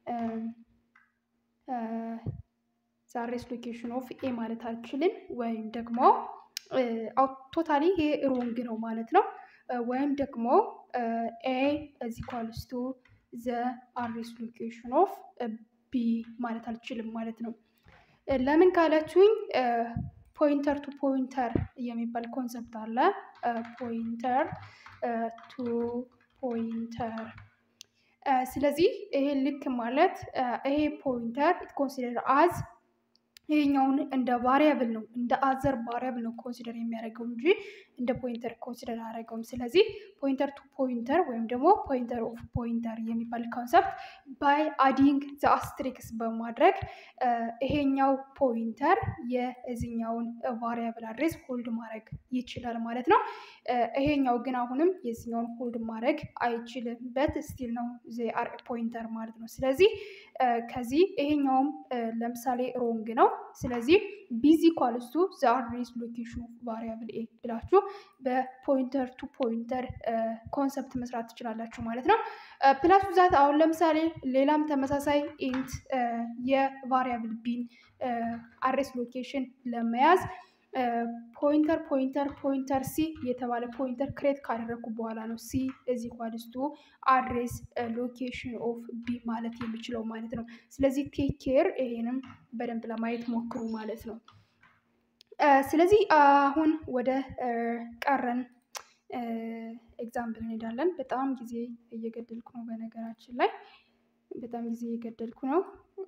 ዛሬስ ሎኬሽን ኦፍ ኤ ማለት አልችልም። ወይም ደግሞ ቶታሊ ይሄ ሮንግ ነው ማለት ነው። ወይም ደግሞ ኤ እዚ ኢኳልስ ቱ ዘ አሬስ ሎኬሽን ኦፍ ቢ ማለት አልችልም ማለት ነው። ለምን ካላችሁኝ ፖይንተር ቱ ፖይንተር የሚባል ኮንሰፕት አለ። ፖይንተር ቱ ፖይንተር። ስለዚህ ይሄ ልክ ማለት ይሄ ፖይንተር ኮንሲደር አዝ ይሄኛውን እንደ ቫሪያብል ነው እንደ አዘር ቫሪያብል ነው ኮንሲደር የሚያደርገው እንጂ እንደ ፖይንተር ኮንሲደር አያደርገውም። ስለዚህ ፖይንተር ቱ ፖይንተር ወይም ደግሞ ፖይንተር ኦፍ ፖይንተር የሚባል ኮንሰፕት ባይ አዲንግ ዘ አስትሪክስ በማድረግ ይሄኛው ፖይንተር የዚኛውን ቫሪያብል አድሬስ ሆልድ ማድረግ ይችላል ማለት ነው። ይሄኛው ግን አሁንም የዚኛውን ሆልድ ማድረግ አይችልም። በት ስቲል ነው ዘ አር ፖይንተር ማለት ነው። ስለዚህ ከዚህ ይሄኛውም ለምሳሌ ሮንግ ነው። ስለዚህ ቢዚ ኳልስቱ ዘ አድሬስ ሎኬሽን ኦፍ ቫሪያብል ኤ ብላችሁ በፖይንተር ቱ ፖይንተር ኮንሰፕት መስራት ትችላላችሁ ማለት ነው። ፕላስ ብዛት አሁን ለምሳሌ ሌላም ተመሳሳይ ኢንት የቫሪያብል ቢን አድሬስ ሎኬሽን ለመያዝ ፖይንተር ፖይንተር ፖይንተር ሲ የተባለ ፖይንተር ክሬት ካደረግኩ በኋላ ነው ሲ እዚህ ኳልስቱ አድሬስ ሎኬሽን ኦፍ ቢ ማለት የሚችለው ማለት ነው። ስለዚህ ቴክ ኬር ይሄንም በደንብ ለማየት ሞክሩ ማለት ነው። ስለዚህ አሁን ወደ ቀረን ኤግዛምፕል እንሄዳለን። በጣም ጊዜ እየገደልኩ ነው። በነገራችን ላይ በጣም ጊዜ እየገደልኩ ነው።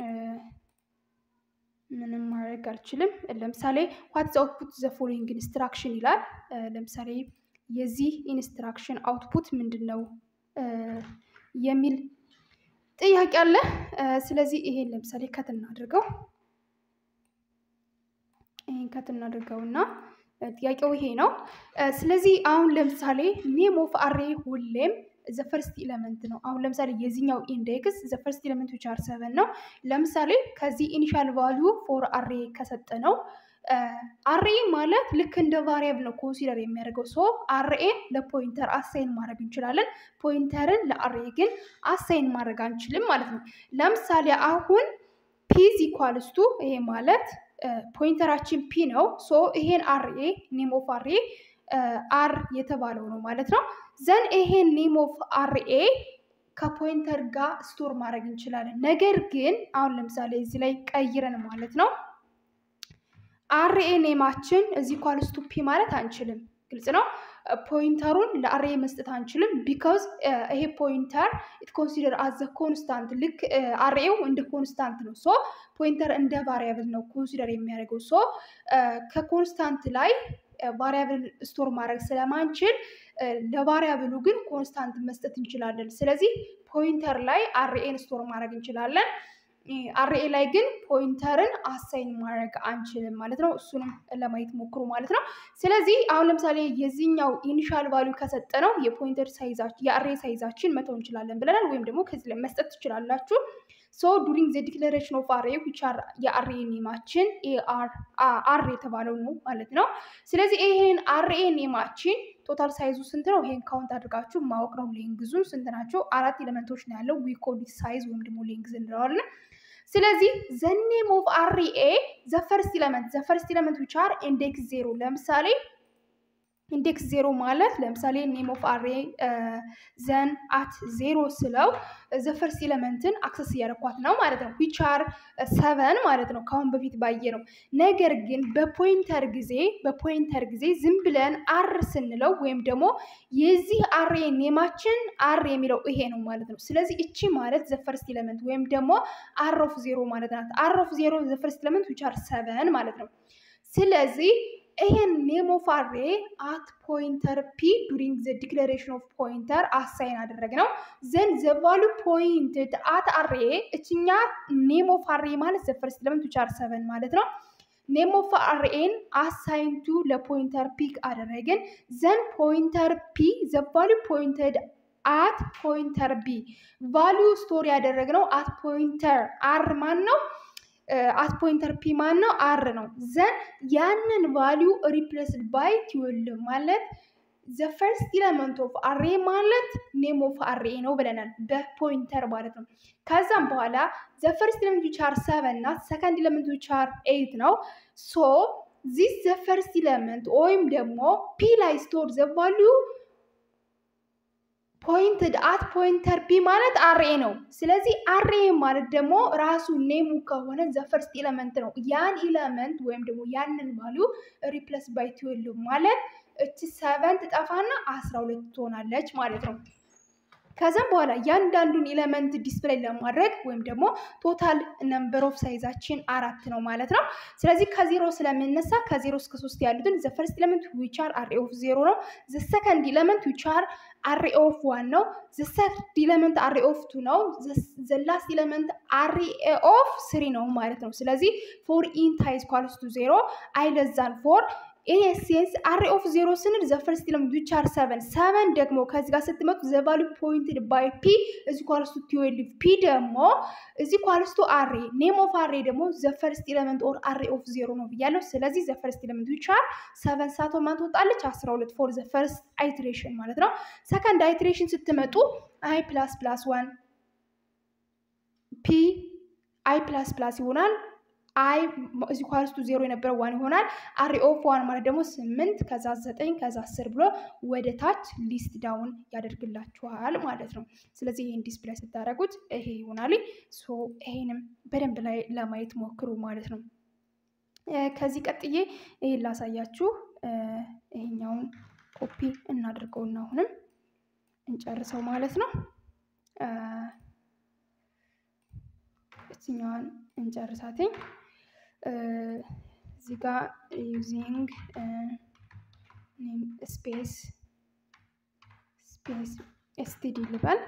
ምንም ማድረግ አልችልም። ለምሳሌ ዋትስ አውትፑት ዘ ፎሎዊንግ ኢንስትራክሽን ይላል። ለምሳሌ የዚህ ኢንስትራክሽን አውትፑት ምንድን ነው የሚል ጥያቄ አለ። ስለዚህ ይሄን ለምሳሌ ከት እናድርገው። ይሄን ከት እናድርገውና ጥያቄው ይሄ ነው። ስለዚህ አሁን ለምሳሌ ኔም ኦፍ አሬ ሁሌም ዘፈርስት ኢለመንት ነው። አሁን ለምሳሌ የዚህኛው ኢንዴክስ ዘፈርስት ኢለመንት ዊች አር ሰቨን ነው። ለምሳሌ ከዚህ ኢኒሻል ቫሊዩ ፎር አሬ ከሰጠ ነው አሬ ማለት ልክ እንደ ቫሪያብል ነው ኮንሲደር የሚያደርገው። ሶ አርኤን ለፖይንተር አሳይን ማድረግ እንችላለን። ፖይንተርን ለአሬ ግን አሳይን ማድረግ አንችልም ማለት ነው። ለምሳሌ አሁን ፒዝ ኢኳልስቱ ይሄ ማለት ፖይንተራችን ፒ ነው። ሶ ይሄን አርኤ ኔም ኦፍ አርኤ አር የተባለው ነው ማለት ነው። ዘን ይሄን ኔም ኦፍ አርኤ ከፖይንተር ጋር ስቶር ማድረግ እንችላለን። ነገር ግን አሁን ለምሳሌ እዚህ ላይ ቀይረን ማለት ነው አርኤ ኔማችን እዚህ ኳልስቱ ፒ ማለት አንችልም። ግልጽ ነው። ፖይንተሩን ለአርኤ መስጠት አንችልም። ቢካዝ ይሄ ፖይንተር ኢት ኮንሲደር አዘ ኮንስታንት ልክ አርኤው እንደ ኮንስታንት ነው። ሶ ፖይንተር እንደ ቫሪያብል ነው ኮንሲደር የሚያደርገው። ሶ ከኮንስታንት ላይ ቫሪያብል ስቶር ማድረግ ስለማንችል ለቫሪያብሉ ግን ኮንስታንት መስጠት እንችላለን። ስለዚህ ፖይንተር ላይ አርኤን ስቶር ማድረግ እንችላለን። አርኤ ላይ ግን ፖይንተርን አሳይን ማድረግ አንችልም ማለት ነው። እሱንም ለማየት ሞክሩ ማለት ነው። ስለዚህ አሁን ለምሳሌ የዚህኛው ኢኒሻል ቫሊዩ ከሰጠ ነው የፖይንተር ሳይዛችን የአርኤ ሳይዛችን መተው እንችላለን ብለናል። ወይም ደግሞ ከዚህ ላይ መስጠት ትችላላችሁ። ሶ ዱሪንግ ዘ ዲክለሬሽን ኦፍ አርኤ ዊች አር የአርኤ ኔማችን አር የተባለው ነው ማለት ነው። ስለዚህ ይሄን አርኤ ኔማችን ቶታል ሳይዙ ስንት ነው? ይሄን ካውንት አድርጋችሁ ማወቅ ነው። ሌንግዙ ስንት ናቸው? አራት ኤሌመንቶች ነው ያለው። ዊ ኮል ሳይዝ ወይም ደግሞ ሌንግዝ እንለዋለን። ስለዚህ ዘ ኔም ኦፍ አርኤ ዘ ፈርስት ኤሌመንት ዘ ፈርስት ኤሌመንት ዊች አር ኢንዴክስ ዜሮ ለምሳሌ ኢንዴክስ ዜሮ ማለት ለምሳሌ ኔም ኦፍ አሬ ዘን አት ዜሮ ስለው ዘ ፈርስት ኤለመንትን አክሰስ እያደረኳት ነው ማለት ነው። ዊች አር ሰቨን ማለት ነው ከአሁን በፊት ባየ ነው። ነገር ግን በፖይንተር ጊዜ በፖይንተር ጊዜ ዝም ብለን አር ስንለው ወይም ደግሞ የዚህ አሬ ኔማችን አር የሚለው ይሄ ነው ማለት ነው። ስለዚህ እቺ ማለት ዘ ፈርስት ኤለመንት ወይም ደግሞ አር ኦፍ ዜሮ ማለት ናት። አር ኦፍ ዜሮ ዘ ፈርስት ኤለመንት ዊች አር ሰቨን ማለት ነው። ስለዚህ ይሄን ኔም ኦፍ አሬ አት ፖይንተር ፒ ዱሪንግ ዘ ዲክለሬሽን ኦፍ ፖይንተር አሳይን አደረግ ነው። ዘን ዘ ቫሉ ፖይንትድ አት አሬ እችኛ ኔም ኦፍ አሬ ማለት ዘ ፈርስት ኤለመንት ዊች አር ሰቨን ማለት ነው። ኔም ኦፍ አርኤን አሳይንቱ ለፖይንተር ፒክ አደረግን። ዘን ፖይንተር ፒ ዘ ቫሉ ፖይንትድ አት ፖይንተር ቢ ቫሉ ስቶር ያደረግነው አት ፖይንተር አር ማን ነው? አት ፖይንተር ፒ ማን ነው? አር ነው። ዘን ያንን ቫሊዩ ሪፕሌስድ ባይ ትዌልቭ ማለት ዘ ፈርስት ኢለመንት ኦፍ አሬ ማለት ኔም ኦፍ አሬ ነው ብለናል፣ በፖይንተር ማለት ነው። ከዛም በኋላ ዘ ፈርስት ኢለመንት ዊች አር ሰቨን ናት፣ ሰከንድ ኢለመንት ዊች አር ኤይት ነው። ሶ ዚስ ዘ ፈርስት ኢለመንት ወይም ደግሞ ፒ ላይ ስቶር ዘ ቫሊዩ ፖይንትድ አት ፖይንተር ፒ ማለት አሬ ነው። ስለዚህ አሬ ማለት ደግሞ ራሱ ኔሙ ከሆነ ዘ ፈርስት ኢለመንት ነው። ያን ኢለመንት ወይም ደግሞ ያንን ቫሊዩ ሪፕለስ ባይ ትዌልቭ ማለት እቺ ሰቨን ትጠፋና አስራ ሁለት ትሆናለች ማለት ነው። ከዛም በኋላ እያንዳንዱን ኤለመንት ዲስፕሌይ ለማድረግ ወይም ደግሞ ቶታል ነምበር ኦፍ ሳይዛችን አራት ነው ማለት ነው። ስለዚህ ከዜሮ ስለምነሳ ከዜሮ እስከ ሶስት ያሉትን ዘ ፈርስት ኤለመንት ዊች አር አሬ ኦፍ ዜሮ ነው። ዘ ሰከንድ ኤለመንት ዊች አር አሬ ኦፍ ዋን ነው። ዘ ሰርድ ኤለመንት አሬ ኦፍ ቱ ነው። ዘ ላስት ኤለመንት አሬ ኦፍ ስሪ ነው ማለት ነው። ስለዚህ ፎር ኢንት ሃይዝ ኳልስ ቱ ዜሮ አይ ለዛን ፎር ኤስኤንስ አሬ ኦፍ ዜሮ ስንል ዘ ፈርስት ኤለመንት ዊች አር ሰቨን ሰቨን ደግሞ ከዚህ ጋር ስትመጡ ዘ ቫሉ ፖይንትድ ባይ ፒ እዚ ኳልስቱ ትዌልቭ ፒ ደግሞ እዚ ኳልስቱ አሬ ኔም ኦፍ አሬ ደግሞ ዘ ፈርስት ኤለመንት ኦር አሬ ኦፍ ዜሮ ነው ብያለሁ። ስለዚህ ዘ ፈርስት ኤለመንት ዊች አር ሰቨን ሳቶ ማን ትወጣለች? አስራ ሁለት ፎር ዘ ፈርስት አይትሬሽን ማለት ነው። ሰከንድ አይትሬሽን ስትመጡ አይ ፕላስ ፕላስ ዋን ፒ አይ ፕላስ ፕላስ ይሆናል አይ እዚ ኳልስቱ ዜሮ የነበረው ዋን ይሆናል። አሬ ኦፍ ዋን ማለት ደግሞ ስምንት ከዛ ዘጠኝ ከዛ አስር ብሎ ወደ ታች ሊስት ዳውን ያደርግላችኋል ማለት ነው። ስለዚህ ይህን ዲስፕላይ ስታደርጉት ይሄ ይሆናል። ሶ ይሄንም በደንብ ላይ ለማየት ሞክሩ ማለት ነው። ከዚህ ቀጥዬ ይሄን ላሳያችሁ። ይሄኛውን ኮፒ እናድርገውና አሁንም እንጨርሰው ማለት ነው። እችኛዋን እንጨርሳትኝ። እዚህ ጋር ዩዚንግ ስፔስ ስፔስ ኤስቲዲ ልበል።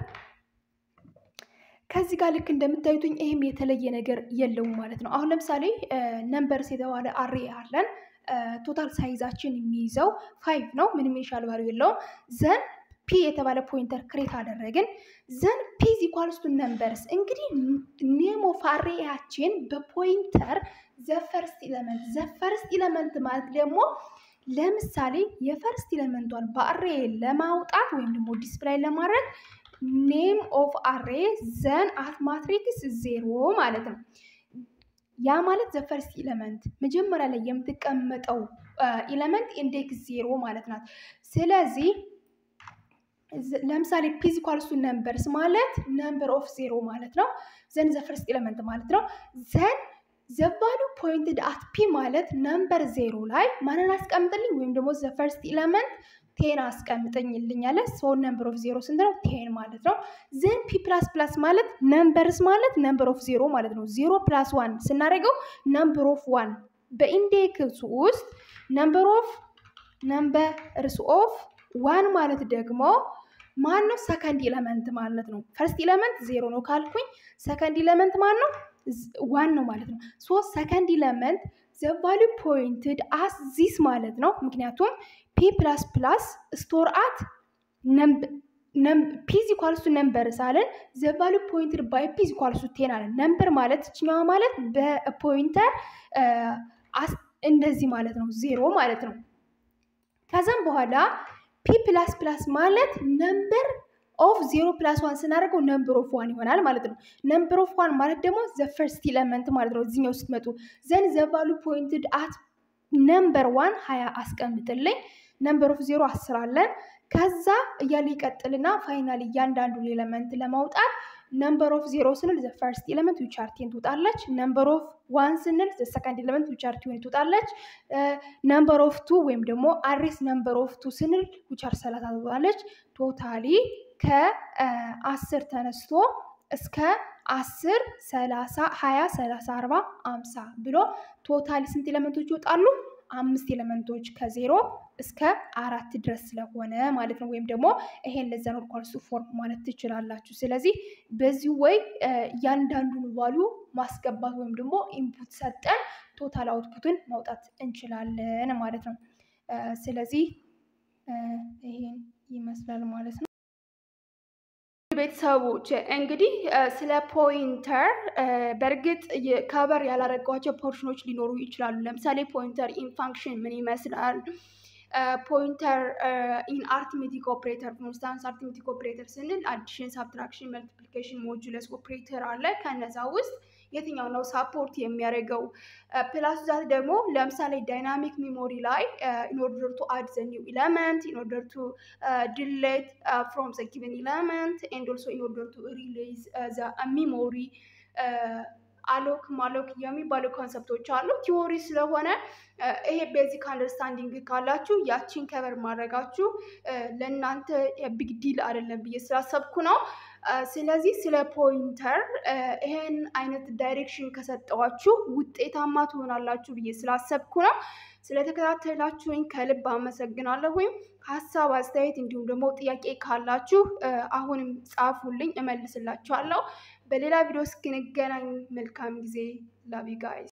ከዚህ ጋር ልክ እንደምታዩትኝ ይህም የተለየ ነገር የለውም ማለት ነው። አሁን ለምሳሌ ነምበርስ የተባለ አሬ አለን። ቶታል ሳይዛችን የሚይዘው ፋይቭ ነው። ምንም ኢኒሻል ቫልዩ የለውም። ዘን ፒ የተባለ ፖይንተር ክሬት አደረግን። ዘን ፒ ኢዝ ኢኳልስ ቱ ነምበርስ እንግዲህ ኔም ኦፍ አሬያችን በፖይንተር ዘፈርስት ኢለመንት ዘፈርስት ኢለመንት ማለት ደግሞ ለምሳሌ የፈርስት ኢለመንቷን በአሬ ለማውጣት ወይም ደግሞ ዲስፕላይ ለማድረግ ኔም ኦፍ አሬ ዘን አት ማትሪክስ ዜሮ ማለት ነው። ያ ማለት ዘፈርስት ኢለመንት መጀመሪያ ላይ የምትቀመጠው ኢለመንት ኢንዴክስ ዜሮ ማለት ናት። ስለዚህ ለምሳሌ ፊዚካልሱ ነምበርስ ማለት ነምበር ኦፍ ዜሮ ማለት ነው። ዘን ዘፈርስት ኤለመንት ማለት ነው። ዘን ዘቫሉ ፖይንትድ አት ፒ ማለት ነምበር ዜሮ ላይ ማንን አስቀምጥልኝ ወይም ደግሞ ዘፈርስት ኤለመንት ቴን አስቀምጠኝልኝ አለ። ሶ ነምበር ኦፍ ዜሮ ስንት ነው? ቴን ማለት ነው። ዘን ፒ ፕላስ ፕላስ ማለት ነምበርስ ማለት ነምበር ኦፍ ዜሮ ማለት ነው። ዜሮ ፕላስ ዋን ስናደርገው ነምበር ኦፍ ዋን በኢንዴክስ ውስጥ ነምበር ኦፍ ነምበርስ ኦፍ ዋን ማለት ደግሞ ማን ነው? ሰከንድ ኢለመንት ማለት ነው። ፈርስት ኢለመንት ዜሮ ነው ካልኩኝ ሰከንድ ኢለመንት ማን ነው? ዋን ነው ማለት ነው። ሶ ሰከንድ ኢለመንት ዘቫሉ ፖይንትድ አስ ዚስ ማለት ነው። ምክንያቱም ፒ ፕላስ ፕላስ ስቶር አት ፒዝ ኢኳልሱ ነምበር ሳለን ዘቫሉ ፖይንትድ ባይ ፒዝ ኢኳልሱ ቴን አለን። ነምበር ማለት እችኛዋ ማለት በፖይንተር እንደዚህ ማለት ነው፣ ዜሮ ማለት ነው። ከዛም በኋላ ፒ ፕላስ ፕላስ ማለት ነምበር ኦፍ ዜሮ ፕላስ ዋን ስናደርገው ነምበር ኦፍ ዋን ይሆናል ማለት ነው። ነምበር ኦፍ ዋን ማለት ደግሞ ዘ ፈርስት ኢለመንት ማለት ነው። እዚኛው ስትመጡ ዘን ዘቫሉ ፖይንትድ አት ነምበር ዋን ሀያ አስቀምጥልኝ። ነምበር ኦፍ ዜሮ አስር አለን። ከዛ እያለ ይቀጥልና ፋይናል እያንዳንዱን ኤለመንት ለማውጣት ነምበር ኦፍ ዜሮ ስንል ዘ ፈርስት ኤለመንት ዊች አር ቴን ትወጣለች። ነምበር ኦፍ ዋን ስንል ዘ ሰከንድ ኤለመንት ዊች አር ትዌንቲ ትወጣለች። ነምበር ኦፍ ቱ ወይም ደግሞ አሬስ ነምበር ኦፍ ቱ ስንል ዊች አር ሰላሳ ትወጣለች። ቶታሊ ከአስር ተነስቶ እስከ አስር ሰላሳ ሀያ ሰላሳ አርባ አምሳ ብሎ ቶታሊ ስንት ኤለመንቶች ይወጣሉ? አምስት ኤለመንቶች ከዜሮ እስከ አራት ድረስ ስለሆነ ማለት ነው። ወይም ደግሞ ይሄን ለዛ ነው ኳልሱ ፎርም ማለት ትችላላችሁ። ስለዚህ በዚህ ወይ እያንዳንዱን ቫሊዩ ማስገባት ወይም ደግሞ ኢንፑት ሰጠን ቶታል አውትፑትን ማውጣት እንችላለን ማለት ነው። ስለዚህ ይሄን ይመስላል ማለት ነው። ቤተሰቦች እንግዲህ ስለ ፖይንተር በእርግጥ ከበር ያላረጓቸው ፖርሽኖች ሊኖሩ ይችላሉ። ለምሳሌ ፖይንተር ኢን ፋንክሽን ምን ይመስላል? ፖይንተር ኢን አርትሜቲክ ኦፕሬተር ኮንስታንስ አርትሜቲክ ኦፕሬተር ስንል አዲሽን፣ ሳብትራክሽን፣ መልቲፕሊኬሽን፣ ሞጁለስ ኦፕሬተር አለ። ከነዛ ውስጥ የትኛው ነው ሳፖርት የሚያደርገው? ፕላስ ዛት ደግሞ ለምሳሌ ዳይናሚክ ሚሞሪ ላይ ኢንኦርደር ቱ አድ ዘ ኒው ኢለመንት ኢንኦርደር ቱ ዲሌት ፍሮም ዘ ጊቨን ኢለመንት ኤንድ ኦልሶ ኢንኦርደር ቱ ሪሊዝ ዘ ሚሞሪ አሎክ ማሎክ የሚባሉ ኮንሰፕቶች አሉ። ቲዎሪ ስለሆነ ይሄ ቤዚክ አንደርስታንዲንግ ካላችሁ ያቺን ከበር ማድረጋችሁ ለእናንተ ቢግ ዲል አይደለም ብዬ ስላሰብኩ ነው። ስለዚህ ስለ ፖይንተር ይሄን አይነት ዳይሬክሽን ከሰጠዋችሁ ውጤታማ ትሆናላችሁ ብዬ ስላሰብኩ ነው። ስለተከታተላችሁኝ ከልብ አመሰግናለሁ። ወይም ሀሳብ አስተያየት፣ እንዲሁም ደግሞ ጥያቄ ካላችሁ አሁንም ጻፉልኝ፣ እመልስላችኋለሁ። በሌላ ቪዲዮ እስክንገናኝ መልካም ጊዜ። ላቪ ጋይስ